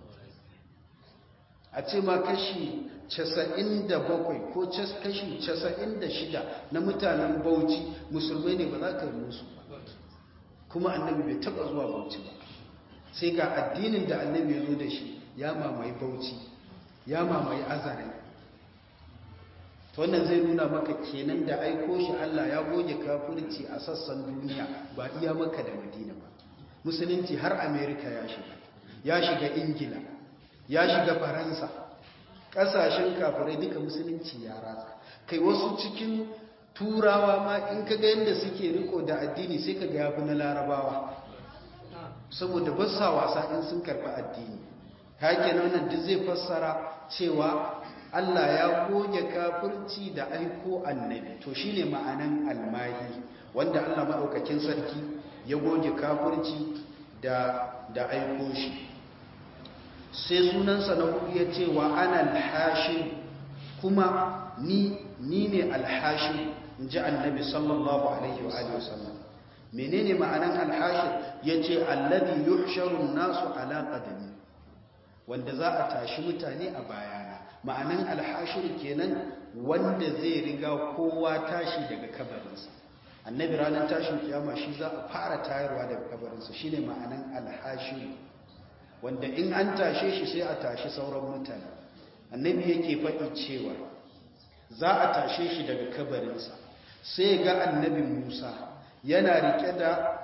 a ce ma kashi 97 ko kashi 96 na mutanen bauchi musulmai ne ba za ka yi musu ba kuma annabi bai taba zuwa bauchi ba sai ga addinin da annabi ya zo da shi ya mamaye bauchi ya mamaye azarai wannan zai nuna maka kenan da aiko shi Allah ya goge kafirci a sassan duniya ba iya maka da madina ba musulunci har amerika ya shiga ya shiga ingila ya shiga faransa ƙasashen kafirai duka musulunci ya ratsa kai wasu cikin turawa ma in ka ga yadda suke riko da addini sai ka ga yafi na larabawa saboda ba sa wasa in sun karɓi addini hake nan duk zai fassara cewa Allah ya goge kafirci da aiko annabi to shine ma'anan almahi wanda Allah madaukakin sarki ya goge kafirci da da aiko shi sai sunansa na hudu ya ce wa ana alhashim kuma ni ni ne alhashim in ji annabi sallallahu alaihi wa alihi wasallam menene ma'anan alhashim yace alladhi yuhsharu an-nasu ala qadami wanda za a tashi mutane a bayana ma'anan alhashir kenan wanda zai riga kowa tashi daga kabarinsa annabi ranar tashin kiyama shi za a fara tayarwa daga kabarinsa shine ma'anan alhashir wanda in an tashe shi sai a tashi sauran mutane annabi yake faɗi cewa za a tashe shi daga kabarinsa sai ga annabi musa yana rike da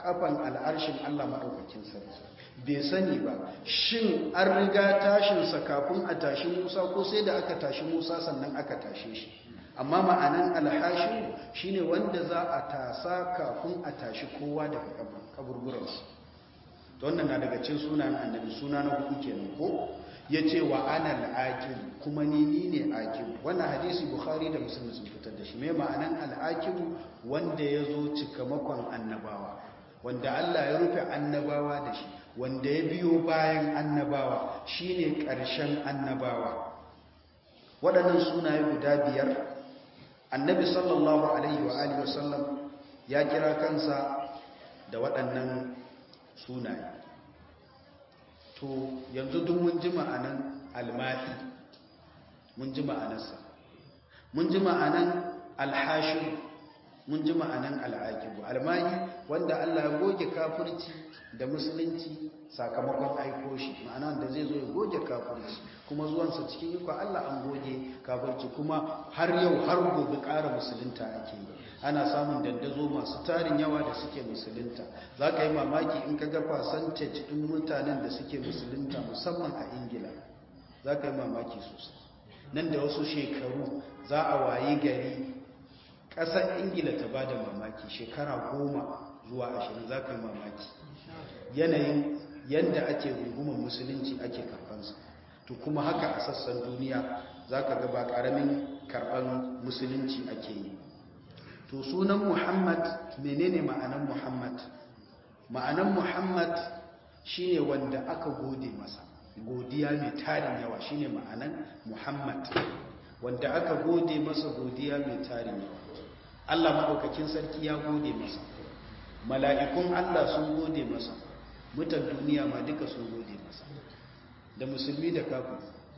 kafan al'arshin Allah maɗaukakin sarki bai sani ba shin an riga tashinsa kafin a tashi musa ko sai da aka tashi musa sannan aka tashe shi amma ma'anan alhashi shine wanda za a tasa kafin a tashi kowa daga kaburburansu to wannan na daga cin sunan annabi suna na hudu kenan ko ya ce wa ana al'aƙib kuma ni ni ne aƙib wannan hadisi bukhari da musulmi sun fitar da shi mai ma'anan al'aƙib wanda ya zo cikamakon annabawa wanda allah ya rufe annabawa da shi wanda ya biyo bayan annabawa shine ƙarshen annabawa waɗannan sunaye guda biyar annabi sallallahu alaihi wa alihi wasallam ya kira kansa da waɗannan sunaye to yanzu duk mun ji ma'anan almahi mun ji ma'anarsa mun ji ma'anan alhashir mun ji ma'anan al'aqibu almahi wanda Allah ya goge kafirci da musulunci sakamakon aiko shi ma'ana da zai zo ya goge kafirci kuma zuwansa cikin iko Allah an goge kafirci kuma har yau har gobe ƙara musulunta ake yi ana samun dandazo masu tarin yawa da suke musulunta za ka yi mamaki in ka ga percentage ɗin mutanen da suke musulunta musamman a ingila za ka yi mamaki sosai nan da wasu shekaru za a wayi gari ƙasar ingila ta ba da mamaki shekara goma zuwa ashirin za ka yi mamaki yanayin yadda ake rungumar musulunci ake karɓansa to kuma haka a sassan duniya za ka ga ba ƙaramin karɓar musulunci ake yi to sunan muhammad menene ma'anan muhammad ma'anan muhammad shine wanda aka gode masa godiya mai tarin yawa shine ma'anan muhammad wanda aka gode masa godiya mai tarin yawa allah maɗaukakin sarki ya gode masa mala'ikun allah sun gode masa mutan duniya ma duka sun gode masa da musulmi da kafin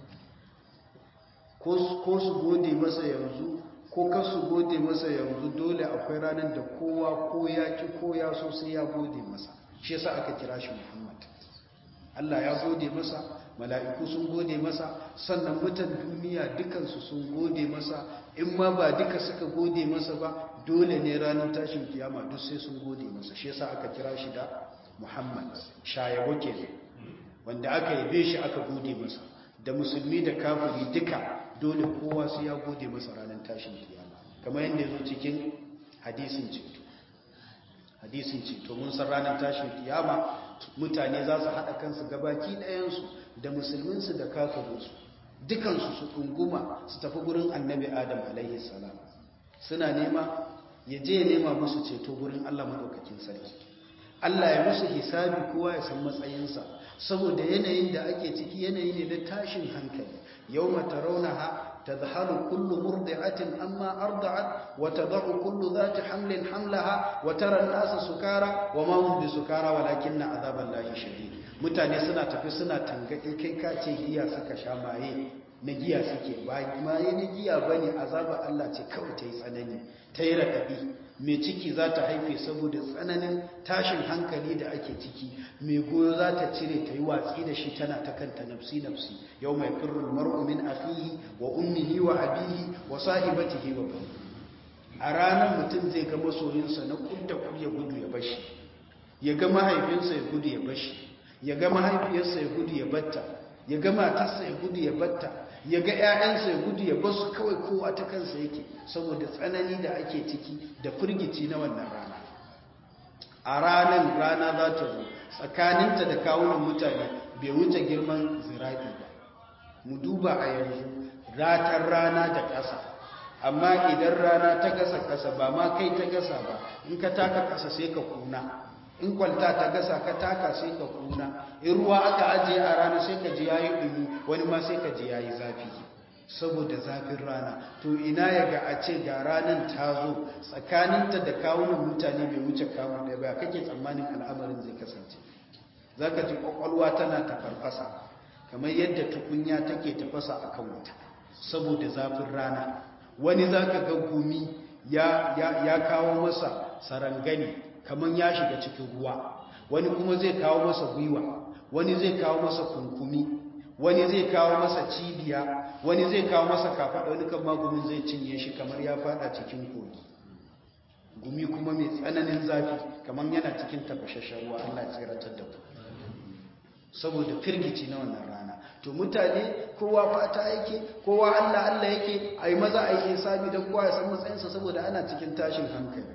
ko su gode masa yanzu ko kasu gode masa yanzu dole akwai ranar da kowa ko ya ki ko ya so sai ya gode masa shi yasa aka kira shi Muhammad Allah ya gode masa mala'iku sun gode masa sannan mutan duniya dukansu sun gode masa in ma ba duka suka gode masa ba dole ne ranar tashin kiyama duk sai sun gode masa shi yasa aka kira shi da Muhammad shayawo kenan wanda aka yabe shi aka gode masa da musulmi da kafiri duka dole kowa su ya gode masa ranar tashin kiyama kamar yadda ya zo cikin hadisin ceto hadisin ceto mun san ranar tashin kiyama mutane za su haɗa kansu gabaki ɗayansu da musulminsu da kafirinsu dukansu su ɗunguma su tafi gurin annabi adam alaihi salam suna nema ya je nema musu ceto gurin allah maɗaukakin sarki allah ya musu hisabi kowa ya san matsayinsa saboda yanayin da ake ciki yanayi ne na tashin hankali yau mata raunaha ta zahalu kullu murdi'atin amma arda'at wa tad'u kullu dhati hamlin hamlaha wa tara an-nasa sukara wa ma hum bisukara walakinna azaballahi shadid mutane suna tafi suna tangaki kai ka ce giya suka sha maye na giya suke ba maye na giya bane azaba Allah ce kawai ta yi tsanani ta yi raɗaɗi mai ciki za ta haife saboda tsananin tashin hankali da ake ciki mai goyo za ta cire ta yi watsi da shi tana ta kanta nafsi nafsi yau mai firrul mar'u min afihi wa ummihi wa abihi wa sahibatihi wa bani a ranar mutum zai ga masoyinsa na kudda kud ya gudu ya bashi ya ga mahaifinsa ya gudu ya bashi ya ga mahaifiyarsa ya gudu ya batta ya ga matarsa ya gudu ya batta ya ga 'ya'yansa ya gudu ya basu kawai kowa ta kansa yake saboda tsanani da ake ciki da firgici na wannan rana a ranar rana za ta zo tsakaninta da kawunan mutane bai wuce girman zira'i ba mu duba a yanzu ratar rana da ƙasa amma idan rana ta gasa ƙasa ba ma kai ta gasa ba in ka taka ƙasa sai ka kuna in kwalta ta gasa ka taka sai ka kuna in ruwa aka ajiye a rana sai ka ji yayi dumi wani ma sai ka ji yayi zafi saboda zafin rana to ina ya ga a ce ga ranar ta zo tsakaninta da kawunan mutane bai wuce kamun ɗaya ba kake tsammanin al'amarin zai kasance za ka ji ƙwaƙwalwa tana tafarfasa kamar yadda tukunya take tafasa a kan wuta saboda zafin rana wani za ka ga gumi ya kawo masa sarangani kamar ya shiga cikin ruwa wani kuma zai kawo masa gwiwa wani zai kawo masa kunkumi wani zai kawo masa cibiya wani zai kawo masa kafaɗa wani kan magumin zai cinye shi kamar ya fada cikin kogi gumi kuma mai tsananin zafi kamar yana cikin tafashashen ruwa Allah ya tsiratar da ku saboda firgici na wannan rana to mutane kowa fata yake kowa Allah Allah yake ai maza ai hisabi dan kowa ya san matsayinsa saboda ana cikin tashin hankali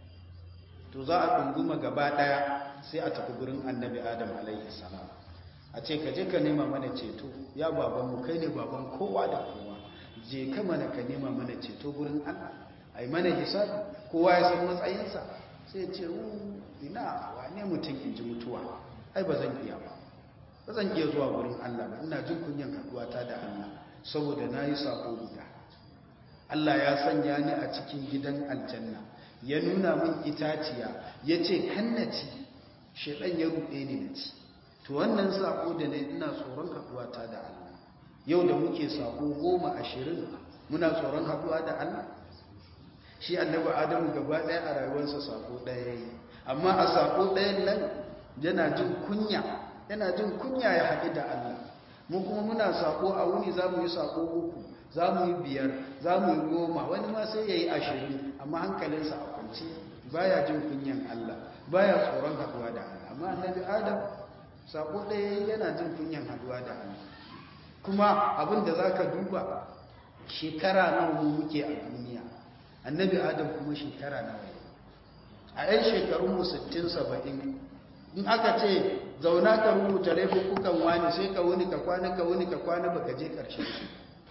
to za a dunguma gaba daya sai a tafi gurin annabi adam alaihi salam a ce ka je ka nema mana ceto ya baban mu kai ne baban kowa da kowa je ka mana ka nema mana ceto gurin Allah ai mana hisabi kowa ya san matsayinsa sai ce ina wane mutum in ji mutuwa ai ba zan iya ba ba zan iya zuwa wurin Allah ba ina jin kunyan haduwata da Allah saboda na yi sako guda Allah ya sanya ni a cikin gidan aljanna ya nuna min itaciya ya ce kannaci shaɗan ya ruɗe ni na ci to wannan sako da na ina tsoron haduwata da Allah yau da muke sako goma ashirin muna tsoron haduwa da Allah shi annabi adamu gaba ɗaya a rayuwarsa sako ɗaya ya yi amma a sako ɗayan nan yana jin kunya yana jin kunya ya haɗu da Allah mu kuma muna sako a wuni za mu yi sako uku za mu yi biyar za mu yi goma wani ma sai ya yi ashirin amma hankalinsa a kwance baya jin kunyan Allah baya tsoron haɗuwa da Allah amma annabi adam sako ɗaya yana jin kunyan haɗuwa da Allah kuma abin da za ka duba shekara nawa mu muke a duniya annabi adam kuma shekara nawa a 'yan shekarunmu 60-70 in aka ce zauna ka rubuta laifukan wani sai ka wuni ka kwana ka wuni ka kwana baka je karshen su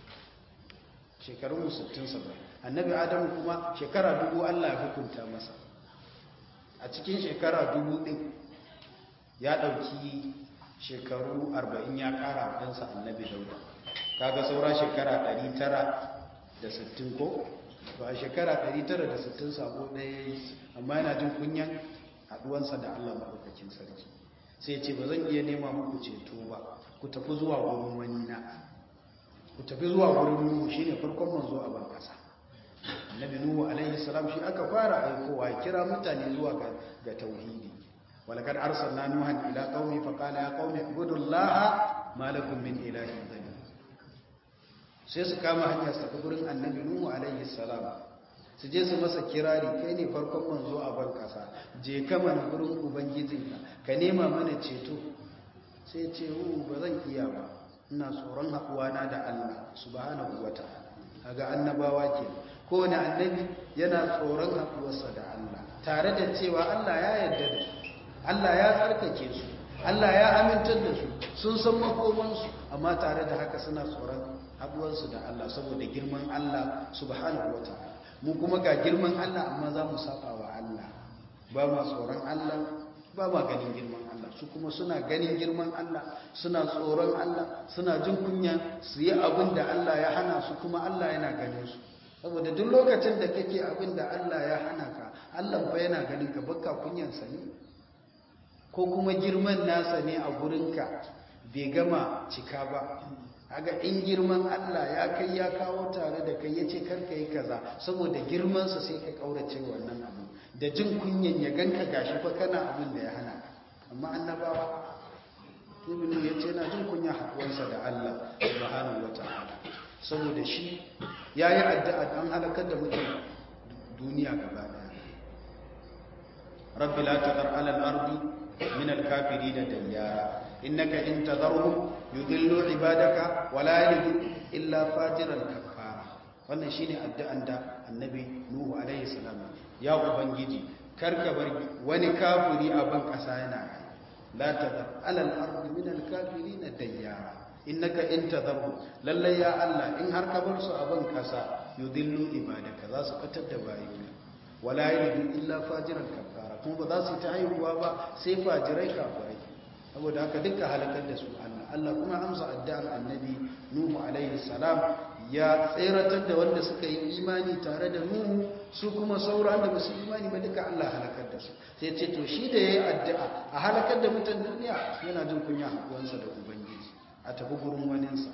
shekarun 60 annabi adamu kuma shekara dubu Allah ya hukunta masa a cikin shekara dubu din ya dauki shekaru 40 ya kara ɗansa annabi dauda kaga saura shekara 960 ko to a shekara 960 sabo ɗaya amma yana jin kunyan haduwansa da Allah maɗaukakin sarki sai ce ba zan iya nema muku ceto ba ku tafi zuwa wurin wani na ku tafi zuwa wurin nuhu shine farkon manzo a ban kasa annabi nuhu alaihi salam shi aka fara aikowa ya kira mutane zuwa ga, ga tauhidi walaqad arsalna nuhan ila qaumi fa qala ya qaumi ibudullaha ma lakum min ilahin ghayr sai su kama hanya su tafi gurin annabi nuhu alaihi salam su je su masa kirari kai ne farkon manzo a ban kasa je ka mana gurin ubangijinka ka nema mana ceto sai ce hu ba zan iya ba ina tsoron haɗuwana da Allah subhanahu wata'ala kaga annabawa ke kowane annabi yana tsoron haɗuwarsa da Allah tare da cewa Allah ya yarda da su Allah ya tsarkake su Allah ya amintar da su sun san makomansu amma tare da haka suna tsoron haɗuwarsu da Allah saboda girman Allah subhanahu wata'ala mu kuma ga girman Allah amma za mu saba wa Allah ba ma tsoron Allah ba ma ganin girman Allah su kuma suna ganin girman Allah suna tsoron Allah suna jin kunya su yi abin da Allah ya hana su kuma Allah yana ganin su saboda duk lokacin da kake abin da Allah ya hana ka Allah fa yana ganin ka baka kunyan sa ne ko kuma girman nasa ne a gurinka bai gama cika ba haga in girman Allah ya kai ya kawo tare da kai yace karka yi kaza saboda girman sa sai ka kaurace wannan abu da jin kunyan ya ganka gashi fa kana abin da ya hana amma annabawa ibnu yace na jin kunya hakuwansa da Allah subhanahu wataala saboda shi yayi addu'a dan halakar da mutum duniya gaba daya rabbi la tadar ala al-ardi min al-kafirin dayyara innaka in tadharhum yudillu ibadaka wa la yalidu illa fajiran kafara wannan shine addu'an da annabi nuhu alaihi salam ya ubangiji karka bar wani kafiri a ban kasa yana kai la tadar ala al-ardi min al-kafirin dayyara innaka in tadharhum lalle ya Allah in har ka bar su a ban kasa yudillu ibadaka za su fitar da bayina wa la yalidu illa fajiran kafara kuma ba za su ta haihuwa ba sai fajirai kafirai saboda haka duka halakar da su Allah Allah kuma amsa addu'ar annabi Nuhu alaihi salam ya tseratar da wanda suka yi imani tare da Nuhu su kuma sauran da basu imani ba duka Allah halakar da su sai ce to shi da yayi addu'a a halakar da mutan duniya yana jin kunya hakuwansa da ubangiji a tafi gurin waninsa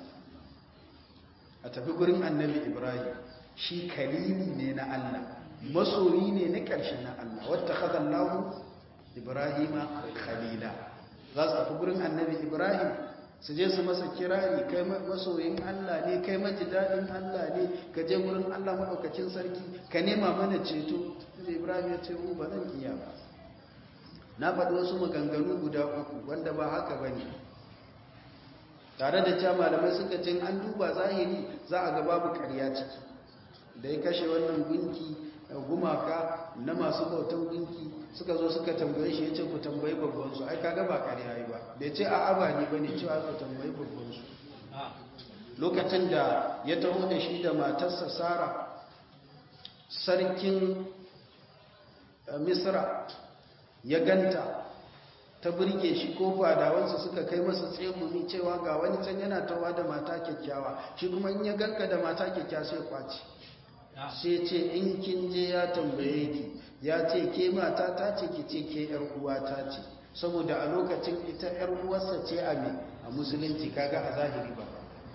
a tafi gurin annabi Ibrahim shi kalimi ne na Allah masoyi ne na ƙarshe na Allah wata khadallahu Ibrahima khalila za su tafi gurin annabi ibrahim su je su masa kirari kai masoyin allah ne kai maji daɗin allah ne ka je gurin allah maɗaukacin sarki ka nema mana ceto da ibrahim ya ce mu ba zan iya ba na faɗi wasu maganganu guda uku wanda ba haka ba ne tare da cewa malamai suka ce an duba zahiri za a ga babu ƙarya ciki da ya kashe wannan gunki gumaka na masu bautan gunki suka zo suka tambaye shi ya ce ku tambayi babbansu ai kaga ba ƙarya yi ba bai ce a aba ne ba ne cewa ku tambayi babbansu lokacin da ya taho da shi da matarsa sara sarkin misra ya ganta ta burge shi ko fadawansa suka kai masa tsegumi cewa ga wani can yana tawa da mata kyakkyawa shi kuma in ya ganka da mata kyakkyawa sai kwaci sai ce in kin je ya tambaye ki ya ce ke mata ta ce ki ce ke yar uwa ta ce saboda a lokacin ita yar uwarsa ce a me a musulunci kaga a zahiri ba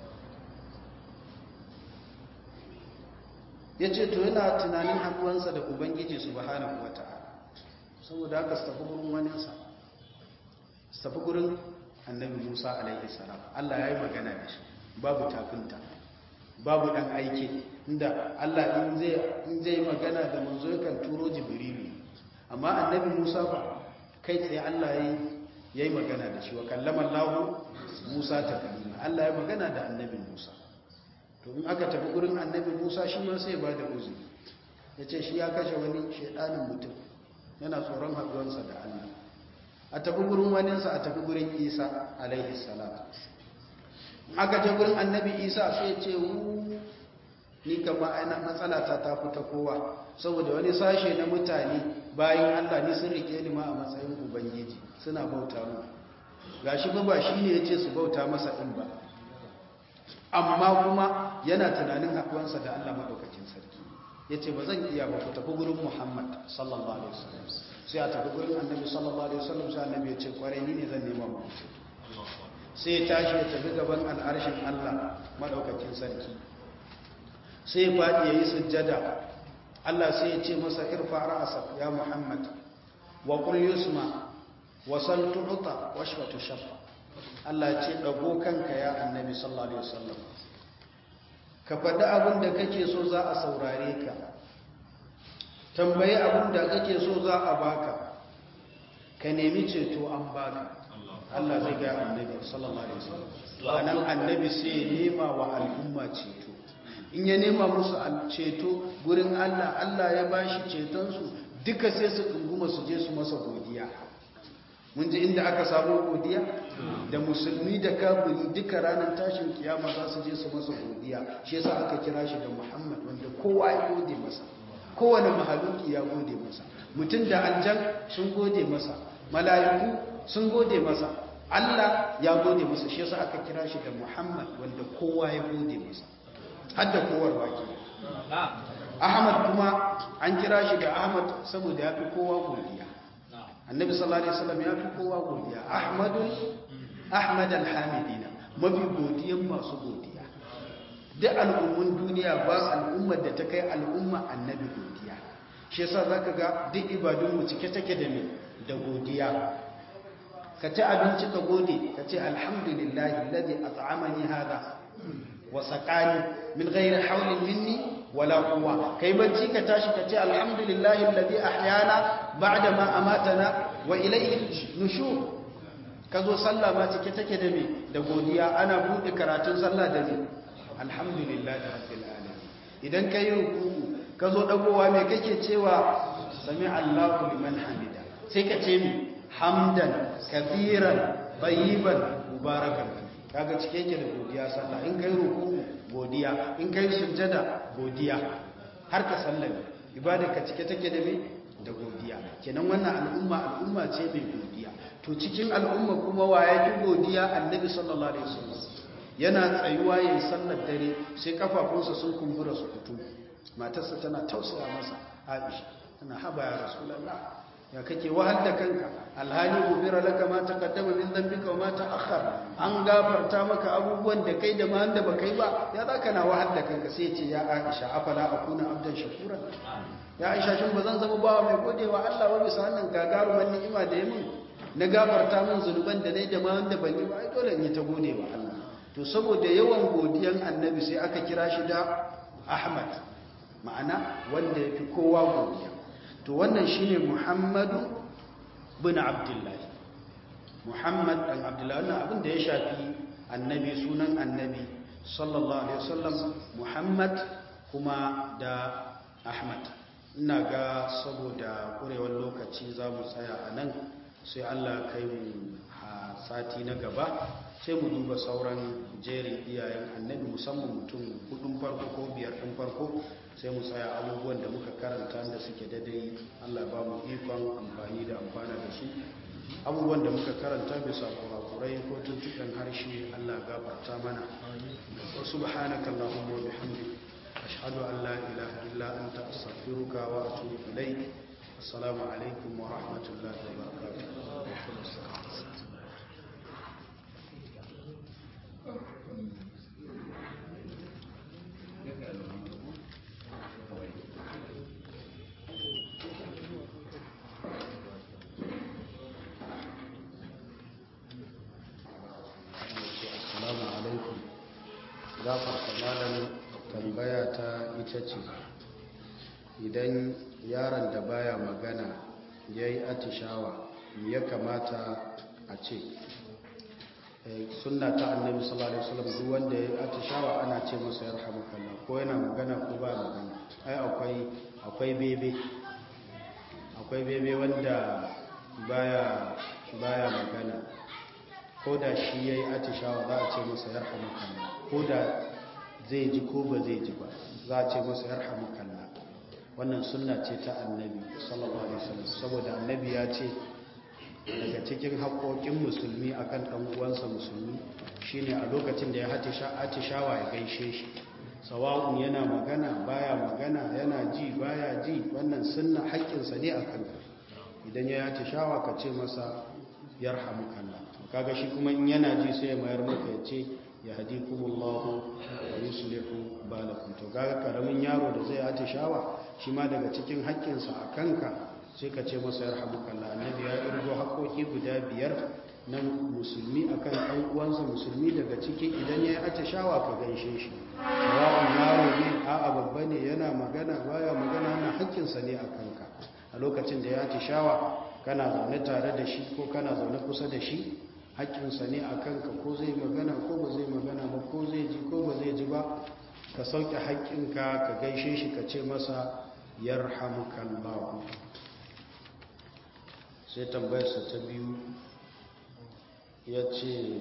ya ce to yana tunanin haɗuwansa da ubangiji subhanahu wata'ala saboda haka su tafi gurin waninsa su tafi gurin annabi musa alaihi salam allah ya yi magana da shi babu tafinta babu ɗan aiki inda allah in zai magana da manzo yakan turo jibrilu amma annabi musa ba kai tsaye allah ya yi magana da shi wa kallaman lahu musa ta kalima allah ya magana da annabi musa to in aka tafi gurin annabi musa shi ma sai ba da uzuri ya ce shi ya kashe wani shaidanin mutum yana tsoron haɗuwarsa da allah a tafi gurin waninsa a tafi gurin isa alaihi salam aka je gurin annabi isa sai ya ce wu ni kama aina matsala ta ta fita kowa saboda wani sashe na mutane bayan allah ni sun rike ni ma a matsayin ubangiji suna bauta mu gashi ba ba shi ne ya ce su bauta masa ɗin ba amma kuma yana tunanin haɗuwansa da Allah maɗaukakin sarki ya ce ba zan iya ba ku tafi gurin Muhammad sallallahu alaihi wasallam sai a tafi gurin annabi sallallahu alaihi wasallam sai annabi ya ce kwarai ni ne zan nema mu sai ya tashi ya tafi gaban al'arshin Allah maɗaukakin sarki sai ya faɗi ya yi sujjada Allah sai ya ce masa irfa ra'asak ya Muhammad wa qul yusma wa sal tu'ta washfa tushaffa Allah ya ce ɗago kanka ya annabi sallallahu Alaihi wasallam ka faɗi abin da kake so za a saurare ka tambayi abin da kake so za a baka ka nemi ceto an baka Allah zai ga annabi sallallahu Alaihi wasallam anan annabi sai nema wa al'umma ceto in ya nema musu ceto gurin Allah Allah ya bashi cetonsu duka sai su ɗunguma su je su masa godiya mun ji inda aka samu godiya da musulmi da kafiri duka ranar tashin kiyama za su je su masa godiya shi yasa aka kira shi da Muhammad wanda kowa ya gode masa kowane mahaluki ya gode masa mutum da aljan sun gode masa mala'iku sun gode masa Allah ya gode masa shi yasa aka kira shi da Muhammad wanda kowa ya gode masa har da kowar baki Ahmad kuma an kira shi da Ahmad saboda ya fi kowa godiya annabi sallallahu alaihi wasallam ya fi kowa godiya ahmadun ahmad alhamidina mafi godiyan masu godiya duk al'ummun duniya ba al'ummar da ta kai al'umma annabi godiya shi yasa zaka ga duk ibadun mu cike take da me da godiya ka ci abinci ka gode ka ce alhamdulillahi alladhi at'amani hada wa saqani min ghairi hawlin minni wala quwwa kai bacci ka tashi ka ce alhamdulillahi alladhi ahyana ba'da ma amatana wa ilayhi nushur kazo sallah ma cike take da me da godiya ana bude karatun sallah da me alhamdulillahi rabbil alamin idan kai ruku'u kazo dagowa me kake cewa sami Allahu liman hamida sai ka ce me hamdan kathiran tayyiban mubarakan kaga cike yake da godiya sallah in kai ruku'u godiya in kai sujjada godiya har ka sallame ibada ka cike take da me da godiya kenan wannan al'umma al'umma ce mai godiya to cikin al'umma kuma wa ya fi godiya annabi sallallahu alaihi wasallam yana tsayuwa yayin sallar dare sai kafafunsa sun kumbura su fito matarsa tana tausaya masa Aisha tana haba ya rasulullah ya kake wahal da kanka alhali gubira laka ma taqaddama min dhanbika wa ma ta'akhkhar an gafarta maka abubuwan da kai da ma da baka yi ba ya zaka na wahal da kanka sai ce ya Aisha afala akuna abdan shakura ya Aisha shin bazan zama bawa mai godewa Allah wa bisa wannan gagaruman ni'ima da ya min na gafarta min zunuban da nayi da ma wanda ban yi ba ai dole in yi ta godewa Allah to saboda yawan godiyan annabi sai aka kira shi da Ahmad ma'ana wanda yafi kowa godiya to wannan shine muhammadu bin abdullahi muhammad dan abdullahi wannan abin da ya shafi annabi sunan annabi sallallahu alaihi wasallam muhammad kuma da ahmad ina ga saboda kurewar lokaci za mu tsaya a nan sai allah kai mu a sati na gaba sai mu duba sauran jerin iyayen annabi musamman mutum hudun farko ko biyar ɗin farko sai mu tsaya abubuwan da muka karanta da suke daidai allah ba mu ikon amfani da amfana da su abubuwan da muka karanta bisa kurakurai ko tuntuɓen harshe allah gafarta mana wasu subhanaka allahumma wa bihamdik ashhadu an la ilaha illa anta astaghfiruka wa atubu ilayk assalamu alaikum wa rahmatullahi wa barakatuh assalamu alaikum gafarta malamin tambaya ta ita ce idan yaron da baya magana ya yi atishawa ya kamata a ce sunna ta annabi sallallahu alaihi wasallam duk wanda ya yi atishawa ana ce masa yarhamukallah ko yana magana ko ba magana ai akwai akwai bebe akwai bebe wanda baya baya magana ko da shi ya yi atishawa za a ce masa yarhamukallah ko da zai ji ko ba zai ji ba za a ce masa yarhamukallah wannan sunna ce ta annabi sallallahu alaihi wasallam saboda annabi ya ce daga cikin haƙoƙin musulmi akan ɗan uwansa musulmi shine a lokacin da ya atishawa ya gaishe shi sawa'un yana magana baya magana yana ji baya ji wannan sunna haƙƙinsa ne akan idan ya atishawa ka ce masa yarhamukallah kaga shi kuma in yana ji sai ya mayar maka ya ce ya hadikumullahu wa yuslihu balakum to kaga karamin yaro da zai atishawa shi ma daga cikin haƙƙinsa a kanka sai ka ce masa yarhamukallah annabi ya irgo haƙoƙi guda biyar na musulmi akan ɗan uwansa musulmi daga ciki idan ya yi atishawa ka gaishe shi sawa'un yaro ne a'a babba ne yana magana baya magana na haƙƙinsa ne a kanka a lokacin da ya atishawa kana zaune tare da shi ko kana zaune kusa da shi haƙƙinsa ne a kanka ko zai magana ko ba zai magana ba ko zai ji ko ba zai ji ba ka sauke haƙƙinka ka gaishe shi ka ce masa yarhamukallahu sai tambayarsa ta biyu ya ce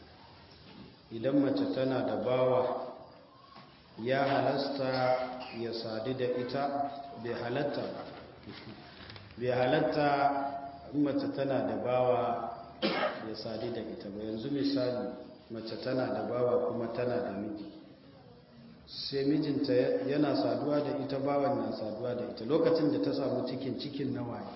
idan mace tana da bawa ya halasta ya sadu da ita bai halatta bai halatta mace tana da bawa ya sadu da ita ba yanzu misali mace tana da bawa kuma tana da miji sai mijinta yana saduwa da ita bawan na saduwa da ita lokacin da ta samu cikin cikin na waye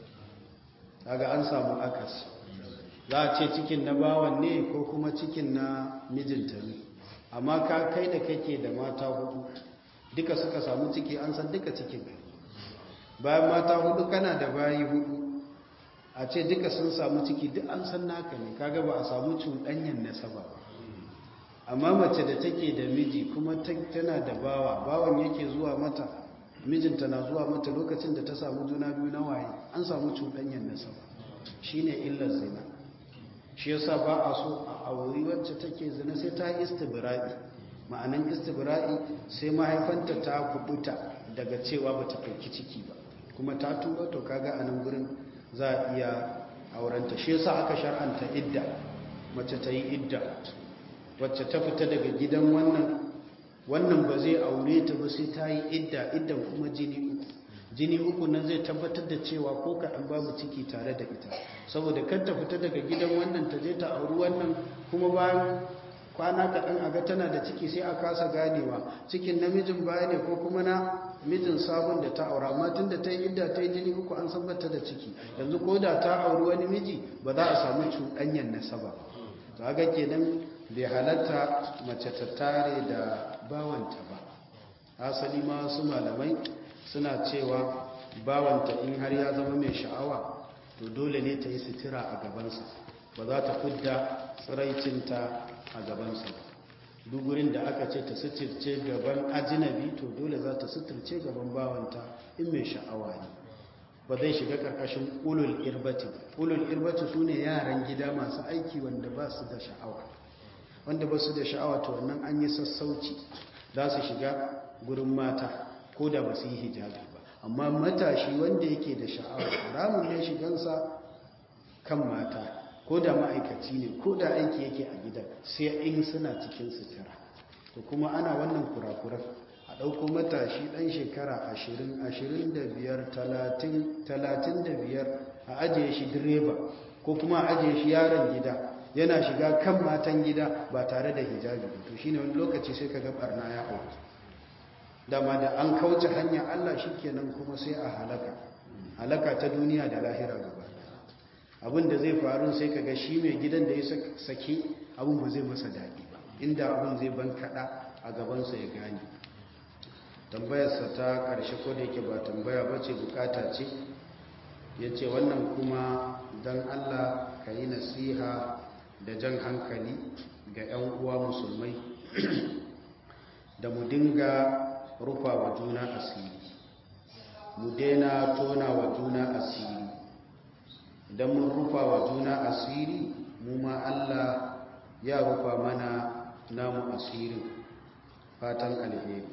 kaga an samu akas za a ce cikin na bawan ne ko kuma cikin na mijinta ne amma ka kai da kake da mata hudu duka suka samu ciki an san duka cikin bayan mata hudu kana da bayi hudu a ce duka sun samu ciki duk an san naka ne kaga ba a samu cuɗanyen nasaba ba amma mace da take da miji kuma tana da bawa bawan yake zuwa mata mijinta na zuwa mata lokacin da ta samu juna biyu na waye an samu cuɗanyen nasaba shine illar zina shi yasa ba a so a auri wacce take zina sai ta istibra'i ma'anan istibra'i sai mahaifanta ta kubuta daga cewa bata ɗauki ciki ba kuma ta tura to kaga a nan gurin za a iya aurenta shi yasa aka shar'anta idda mace ta yi idda wacce ta fita daga gidan wannan wannan ba zai aure ta ba sai ta yi idda iddan kuma jini uku jini uku nan zai tabbatar da cewa ko kaɗan babu ciki tare da ita saboda kar ta fita daga gidan wannan ta je ta auri wannan kuma bayan kwana kaɗan a ga tana da ciki sai a kasa ganewa cikin namijin baya ne ko kuma na mijin sabon da ta aura amma tun da ta yi idda ta yi jini uku an san bata da ciki yanzu ko da ta auri wani miji ba za a samu cuɗanyar nasaba ba ga kenan bai halatta mace ta tare da bawanta ba asali ma su malamai suna cewa bawanta in har ya zama mai sha'awa to dole ne ta yi sutura a gabansa ba za ta fudda tsiraicinta a gabansa duk gurin da aka ce ta suturce gaban ajinabi to dole za ta suturce gaban bawanta in mai sha'awa ne ba zai shiga karkashin ulul irbati ulul irbati su ne yaran gida masu aiki wanda ba su da sha'awa wanda ba su da sha'awa to wannan an yi sassauci za su shiga gurin mata ko da ba su yi hijabi ba amma matashi wanda yake da sha'awa haramun ne shigansa kan mata ko da ma'aikaci ne ko da aiki yake a gidan sai in suna cikin sutura to kuma ana wannan kurakuran a ɗauko matashi ɗan shekara ashirin ashirin da biyar talatin talatin da biyar a ajiye shi direba ko kuma a ajiye shi yaron gida yana shiga kan matan gida ba tare da hijabi to shine wani lokaci sai ka ga barna ya auku dama da an kauce hanya Allah shikenan kuma sai a halaka halaka ta duniya da lahira gaba abin da zai faru sai ka ga shi mai gidan da ya sake abin ba zai masa daɗi ba inda abin zai ban kaɗa a gabansa ya gane tambayarsa ta ƙarshe ko da yake ba tambaya ba ce bukata ce ya ce wannan kuma don Allah ka yi nasiha da jan hankali ga 'yan uwa musulmai da mu dinga rufa wa juna asiri mu daina tona wa juna asiri idan mun rufa wa juna asiri mu ma Allah ya rufa mana namu asirin fatan alheri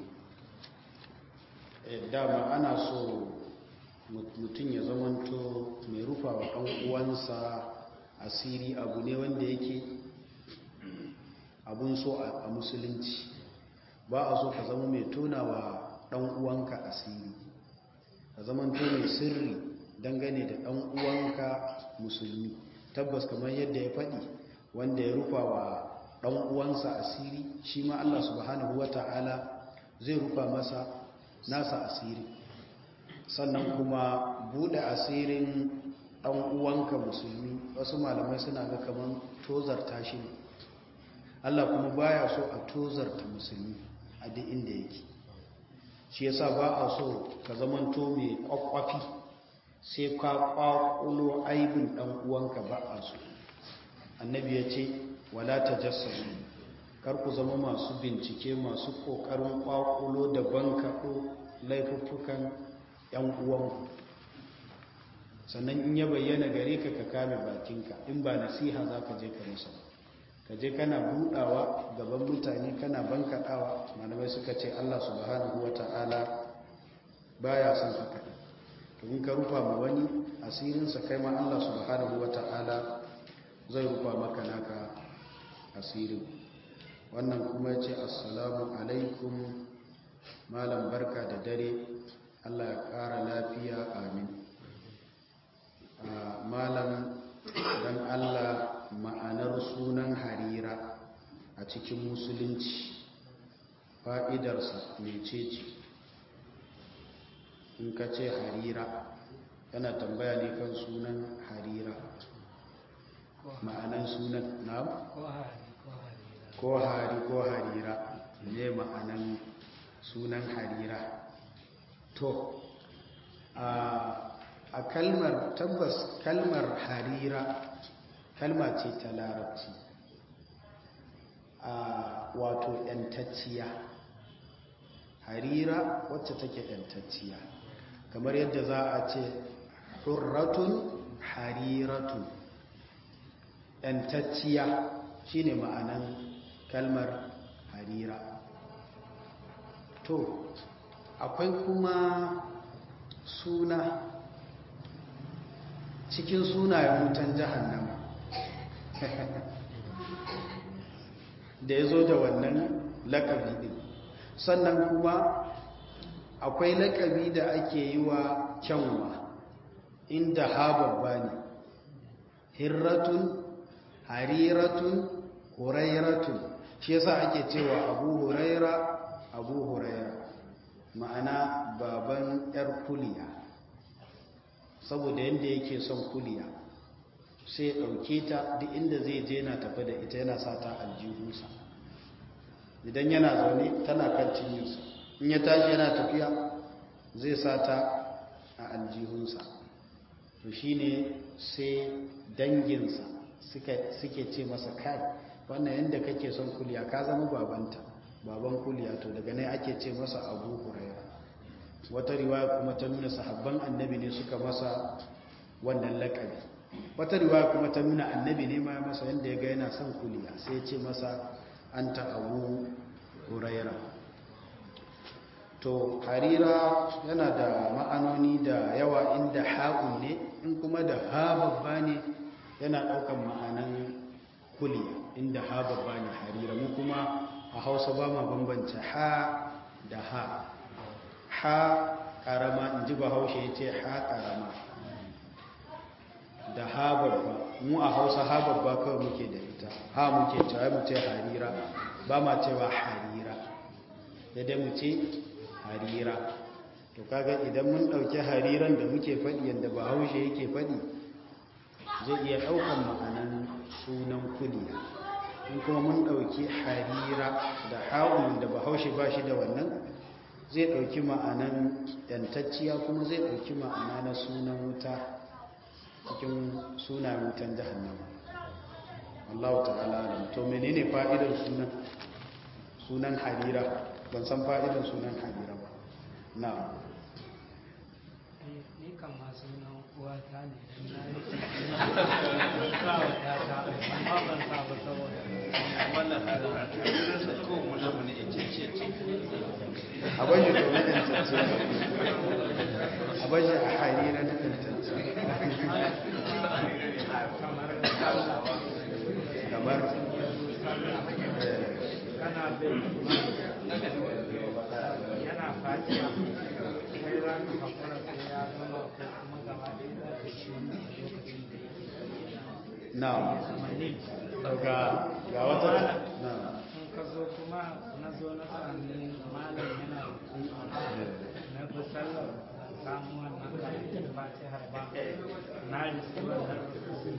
dama ana so mutum ya zamanto mai rufa wa ɗan uwansa asiri abu ne wanda yake abun so a musulunci ba a so ka zama mai tona wa ɗan uwanka asiri ka zamanto mai sirri dangane da ɗan uwanka musulmi tabbas kamar yadda ya faɗi wanda ya rufa wa ɗan uwansa asiri shi ma Allah subhanahu wata'ala zai rufa masa nasa asiri sannan kuma buɗe asirin ɗan uwanka musulmi wasu malamai suna ga kamar tozarta shi ne Allah kuma baya so a tozarta musulmi a duk inda yake shi yasa ba a so ka zamanto mai kwakwafi sai ka kwakulo aibin dan uwanka ba a so annabi ya ce wala tajassasu kar ku zama masu bincike masu kokarin kwakulo da bankaɗo laifuffukan yan uwanku sannan in ya bayyana gare ka ka kame bakinka in ba nasiha za ka je ka musa ka je kana budawa gaban mutane kana bankaɗawa malamai suka ce allah subhanahu wa ta'ala baya son haka in ka rufa ma wani asirinsa kai ma Allah subhanahu wa ta'ala zai rufa maka naka asirin wannan kuma ce assalamu alaikum malam barka da dare Allah ya ƙara lafiya amin malam don Allah ma'anar sunan harira a cikin musulunci fa'idarsa mecece in ka ce harira yana tambaya ne kan sunan harira ma'anan sunan na ko hari ko harira ne ma'anan sunan harira to a kalmar tabbas kalmar harira kalma ce ta larabci a wato 'yantacciya harira wacce take 'yantacciya kamar yadda za a ce hurratun hariratun ‘yantacciya shi ne ma'anan kalmar harira to akwai kuma suna cikin sunayen wutan jahannama da ya zo da wannan lakabi din sannan kuma akwai lakabi da ake yi wa kyanwa inda ha babba ne hirratun hariratun hurairatun shi yasa ake cewa abu huraira abu huraira ma'ana baban yar kuliya saboda yadda yake son kuliya sai ya ɗauke ta duk inda zai je na tafi da ita yana sa ta aljihunsa idan yana zaune tana kan cinyinsa in ya tashi yana tafiya zai sa ta a aljihunsa to shi ne sai danginsa suke ce masa kai wannan yadda kake son kuliya ka zama babanta baban kuliya to daga nan ake ce masa abu huraira wata riwaya kuma ta nuna sahabban annabi ne suka masa wannan lakabi wata riwaya kuma ta nuna annabi ne ma masa yadda ya ga yana son kuliya sai ya ce masa an ta abu huraira to harira yana da ma'anoni da yawa inda ha'un ne in kuma da ha babba ne yana ɗaukan ma'anan kuliya inda ha babba ne harira mu kuma a hausa ba ma bambanta ha da ha ha ƙarama in ji bahaushe ya ce ha ƙarama da ha babba mu a hausa ha babba kawai muke da ita ha muke cewa mu ce harira ba ma cewa harira da dai mu ce harira to kaga idan mun ɗauki hariran da muke faɗi yadda bahaushe yake faɗi zai iya ɗaukan ma'anan sunan kuliya in kuma mun ɗauki harira da ha'un da bahaushe ba shi da wannan zai ɗauki ma'anan yantacciya kuma zai ɗauki ma'ana na sunan wuta cikin sunan wutan jahannama Allah ta'ala alam to menene fa'idar sunan sunan harira ban san fa'idar sunan harira ba na ni kan masu nan uwata ne na yi sa wa yata amma ban sa ba saboda wannan da ko mutum ne ce ce ce a bashi to na tantance a bashi a harira na tantance kamar kana bin yana fatiha kai za ka hakura sai ya zama ko kuma gaba ɗaya za ka shi wannan a lokacin da na ya zama ne ga ga wata na in ka zo kuma na zo na sami malam yana na bi sallar samu wannan karatun fatihar ba na riski wannan rukun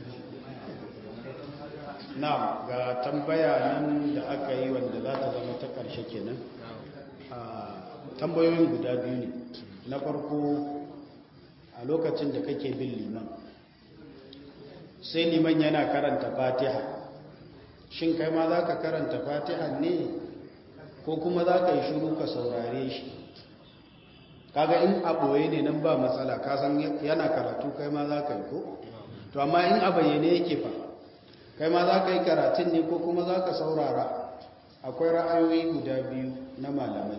na ga tambaya nan da aka yi wanda za ta zama ta ƙarshe kenan a tambayoyin guda biyu ne na farko a lokacin da kake bin liman sai liman yana karanta fatiha shin kai ma za ka karanta fatiha ne ko kuma za ka yi shuru ka saurare shi kaga in a ɓoye ne nan ba matsala kasan yana karatu kai ma za ka yi ko to amma in a bayyane yake fa kai ma za ka yi karatun ne ko kuma za ka saurara akwai ra'ayoyi guda biyu na malamai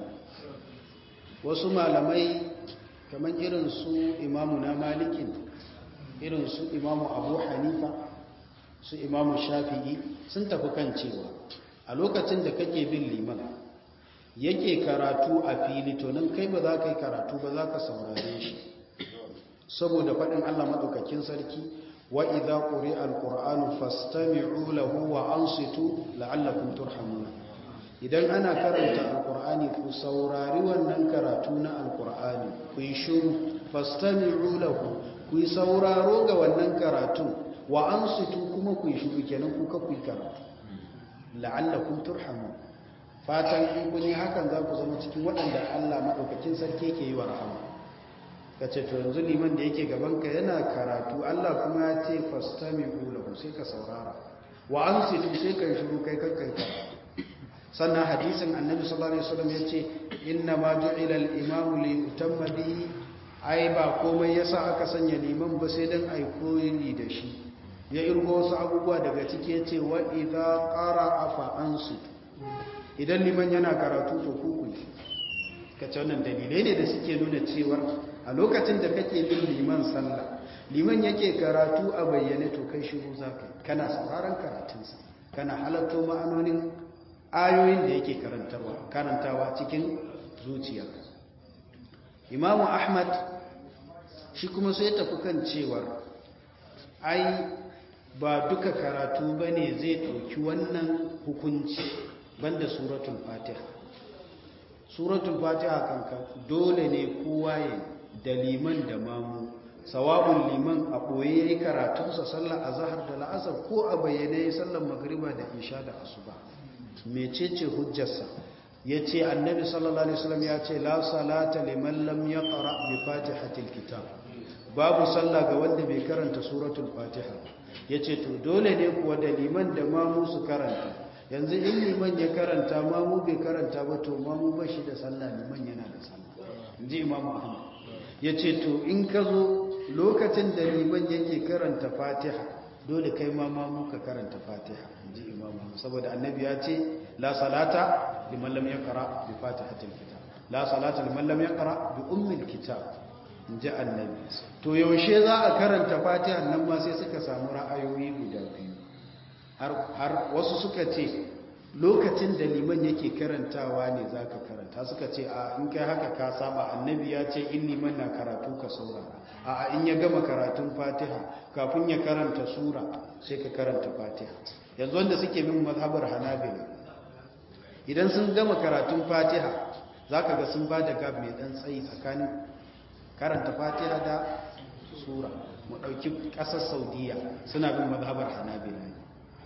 wasu malamai kamar irin su imamu na malikin irin su imamu abu hanifa su imamu shafi'i sun tafi kan cewa a lokacin da kake bin liman yake karatu a fili to nan kai ba za ka yi karatu ba za ka saurare shi saboda faɗin allah maɗaukakin sarki wa idza quri'a alqur'anu fastami'u lahu wa ansitu la'allakum turhamuna idan ana karanta alqur'ani ku saurari wannan karatu na alqur'ani ku yi shiru fastami'u lahu ku yi sauraro ga wannan karatu wa ansitu kuma ku yi shiru kenan ku ka ku yi karatu la'allakum turhamun fatan in kun yi hakan za ku zama cikin waɗanda Allah madaukakin sarki yake yi wa rahama ka ce to yanzu liman da yake gabanka yana karatu Allah kuma ya ce fastami lahu sai ka saurara wa an situ sai ka shiru kai kakkai karatu sannan hadisin annabi sallallahu alaihi wasallam ya ce inna ma ju'ila al-imam li yutamma bihi ai ba komai yasa aka sanya liman ba sai dan ai koyi da shi ya irgo wasu abubuwa daga ciki ya ce wa idza qara'a fa ansitu idan liman yana karatu to ku ku kace wannan dalilai ne da suke nuna cewa a lokacin da kake bin liman sallah liman yake karatu a bayyane to kai shiru zaka kana sauraron karatunsa kana halatto ma'anonin ayoyin da yake karantarwa karantawa cikin zuciya imamu ahmad shi kuma sai tafi kan cewar ai ba duka karatu bane zai ɗauki wannan hukunci banda suratul fatiha suratul fatiha kanka dole ne kowa ya da liman da mamu sawabun liman a ɓoye ya yi karatunsa sallar azahar da la'asar ko a bayyane ya sallar magriba da isha da asuba mecece hujjarsa ya ce annabi sallallahu alaihi wasallam ya ce la salata liman lam yaqra bi fatihatil kitab babu sallah ga wanda bai karanta suratul fatiha yace to dole ne kuwa da liman da mamu su karanta yanzu in liman ya karanta mamu bai karanta ba to mamu ba shi da sallah liman yana da sallah ji imamu ahmad ya ce to in ka zo lokacin da liman yake karanta fatiha dole kai ma mamu ka karanta fatiha ji imamu ahmad saboda annabi ya ce la salata liman lam yaqra bi fatihatil kitab la salata liman lam yaqra bi ummil kitab ji annabi to yaushe za a karanta fatiha nan ma sai suka samu ra'ayoyi guda biyu har wasu suka ce lokacin da liman yake karantawa ne za ka karanta suka ce a in kai haka ka saba annabi ya ce in liman na karatu ka saurara a in ya gama karatun fatiha kafin ya karanta sura sai ka karanta fatiha yanzu wanda suke bin mazhabar hanabila idan sun gama karatun fatiha za ka ga sun ba da gab mai dan tsayi tsakanin karanta fatiha da sura mu ɗauki ƙasar saudiya suna bin mazhabar hanabila ne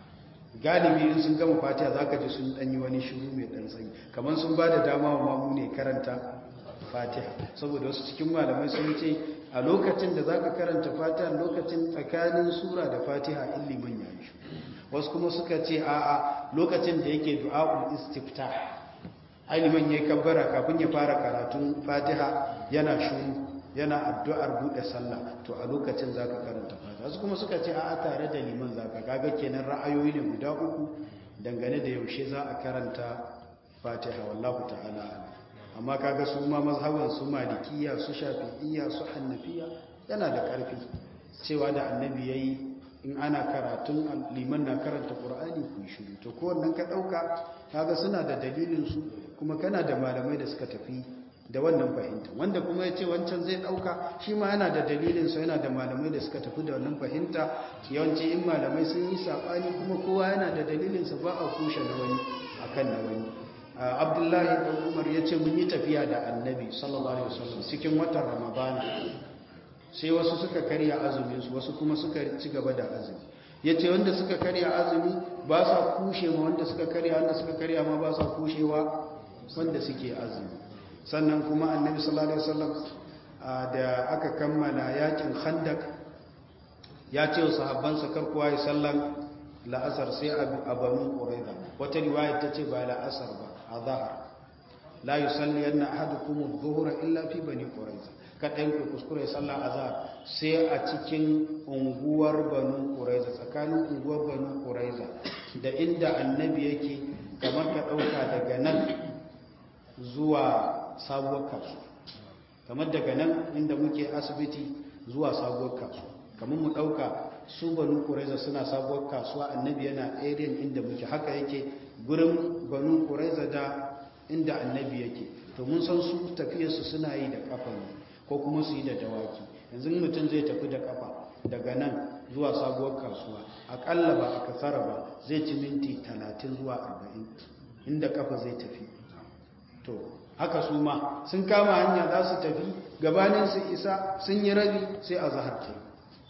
galibi in sun gama fatiha za ka ji sun ɗanyi wani shiru mai ɗan tsayi kamar sun ba da dama wa mamu ne karanta fatiha saboda wasu cikin malamai sun ce a lokacin da za ka karanta fatiha lokacin tsakanin sura da fatiha in liman ya yi wasu kuma suka ce a'a lokacin da yake du'a'ul istifta ai liman ya yi kabbara kafin ya fara karatun fatiha yana shuru yana addu'ar buɗe sallah to a lokacin za ka karanta fatiha su kuma suka ce a tare da liman za ka kaga kenan ra'ayoyi ne guda uku dangane da yaushe za a karanta fatiha wallahu ta'ala amma kaga su ma mazhaban su malikiya su shafi'iyya su hannafiya yana da ƙarfi cewa da annabi yayi in ana karatun liman na karanta qur'ani ku yi shiru to kowannan ka ɗauka kaga suna da dalilin su kuma kana da malamai da suka tafi da wannan fahimta wanda kuma ya ce wancan zai ɗauka shi ma yana da dalilinsa yana da malamai da suka tafi da wannan fahimta yawanci in malamai sun yi saɓani kuma kowa yana da dalilinsa ba a kushe na wani a kan na wani abdullahi ɗan umar ya ce mun yi tafiya da annabi sallallahu alaihi wasallam cikin watan ramadana sai wasu suka karya azuminsu wasu kuma suka ci gaba da azumi ya ce wanda suka karya azumi ba sa kushe ma wanda suka karya wanda suka karya ma ba sa kushewa wanda suke azumi sannan kuma annabi sallallahu alaihi wasallam da aka kammala yakin khandak ya ce wa sahabbansa kar kowa ya sallan la'asar sai a banu quraiza wata riwaya ta ce ba la'asar ba a zahar la yusalli anna ahadukum adh-dhuhra illa fi bani quraiza kadan ku kuskure sallah azhar sai a cikin unguwar banu quraiza tsakanin unguwar banu quraiza da inda annabi yake kamar ka dauka daga nan zuwa sabuwar kasuwa kamar daga nan inda muke asibiti zuwa sabuwar kasuwa kamar mu ɗauka su banu kuraiza suna sabuwar kasuwa annabi yana area inda muke haka yake gurin banu kuraiza da inda annabi yake to mun san su tafiyarsu suna yi da kafa ne ko kuma su yi da dawaki yanzu mutum zai tafi da kafa daga nan zuwa sabuwar kasuwa akalla ba a kasara ba zai ci minti talatin zuwa arba'in inda kafa zai tafi to haka su ma sun kama hanya za su tafi gabanin su isa sun yi rabi sai a zahar ta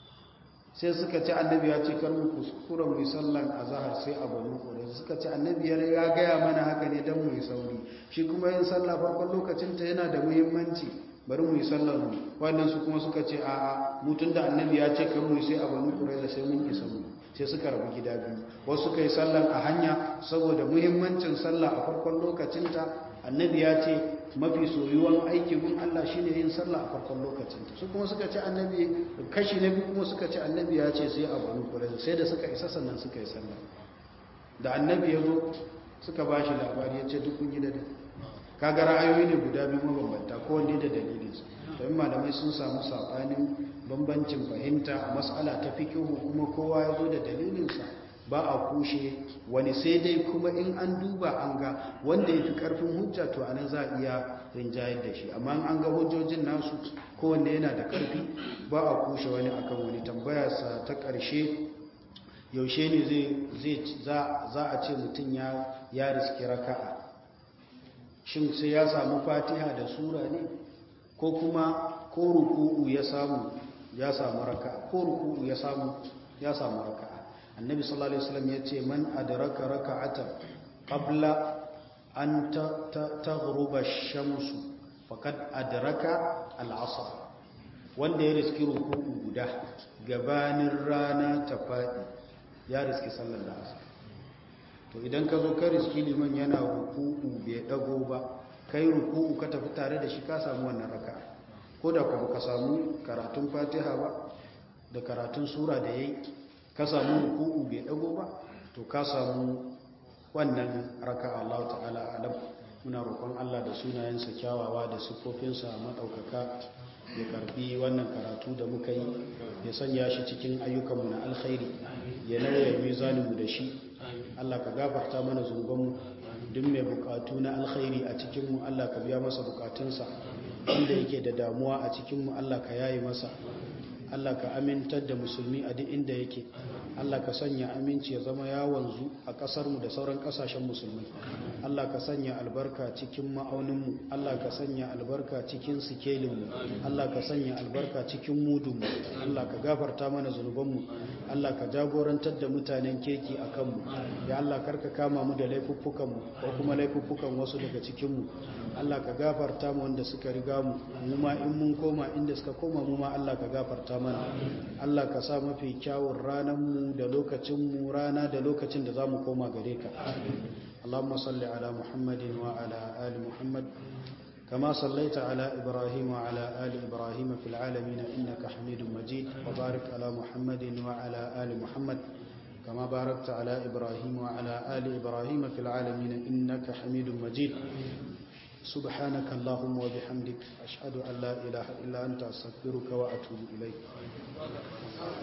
sai suka ce annabi ya ce kar mu kuskura mu yi sallan a zahar sai a banu kore suka ce annabi ya gaya mana haka ne don mu yi sauri shi kuma yin sallah farkon lokacinta yana da muhimmanci bari mu yi sallar mu wannan su kuma suka ce a'a mutun da annabi ya ce kar mu yi sai a banu kore sai mun isa mu sai suka rabu gida biyu wasu suka yi sallan a hanya saboda muhimmancin sallah a farkon lokacinta annabi ya ce mafi soyuwan aiki gun Allah shine yin sallah a farkon lokacinta su kuma suka ce annabi kashi na biyu kuma suka ce annabi ya ce sai a banu kuraiza sai da suka isa sannan suka yi sallah da annabi ya zo suka ba shi labari ya ce duk kun yi da kaga ra'ayoyi ne guda biyu mabambanta kowanne da dalilinsa domin malamai sun samu saɓanin bambancin fahimta a matsala ta fikihu kuma kowa ya zo da dalilinsa ba a kushe wani sai dai kuma in an duba an ga wanda ya fi karfin hujja to anan za a iya rinjayar da shi amma an ga hujjojin nasu kowanne yana da karfi ba a kushe wani akan wani tambaya sa ta ƙarshe yaushe ne zai za a ce mutum ya riski raka'a shin sai ya samu fatiha da sura ne ko kuma ko ruku'u ya samu ya samu raka'a ko ruku'u ya samu ya samu raka'a annabi sallallahu alaihi wasallam yace man adraka raka'atan qabla an taghruba ash-shamsu faqad adraka al-'asr wanda ya riski ruku'u guda gabanin rana ta fadi ya riski sallar asr to idan ka zo ka riski liman yana ruku'u bai dago ba kai ruku'u ka tafi tare da shi ka samu wannan raka'a ko da kuma ka samu karatun fatiha ba da karatun sura da yayi ka samu ruku'u bai dago ba to ka samu wannan raka'a Allah ta'ala alam muna roƙon Allah da sunayensa kyawawa da siffofinsa madaukaka ya karbi wannan karatu da muka yi ya sanya shi cikin ayyukanmu na alkhairi ya nauya mizaninmu da shi Allah ka gafarta mana zunubanmu duk mai bukatu na alkhairi a cikinmu Allah ka biya masa bukatunsa inda yake da damuwa a cikinmu Allah ka yayi masa Allah ka amintar da musulmi a duk inda yake Allah ka sanya aminci ya zama ya wanzu a ƙasarmu da sauran ƙasashen musulmai Allah ka sanya albarka cikin ma'auninmu Allah ka sanya albarka cikin sikelinmu Allah ka sanya albarka cikin mudunmu Allah ka gafarta mana zunubanmu Allah ka jagorantar da mutanen kirki a kanmu ya Allah karka kama mu da laifuffukanmu ko kuma laifuffukan wasu daga cikinmu Allah ka gafarta mu wanda suka riga mu mu ma in mun koma inda suka koma mu ma Allah ka gafarta mana Allah ka sa mafi kyawun ranar mu da lokacin mu rana da lokacin da zamu koma gare ka Allahumma salli ala Muhammadin wa ala ali Muhammad كما صليت على إبراهيم وعلى آل إبراهيم في العالمين إنك حميد مجيد وبارك على محمد وعلى آل محمد كما باركت على إبراهيم وعلى آل إبراهيم في العالمين إنك حميد مجيد سبحانك اللهم وبحمدك أشهد أن لا إله إلا أنت أستغفرك وأتوب إليك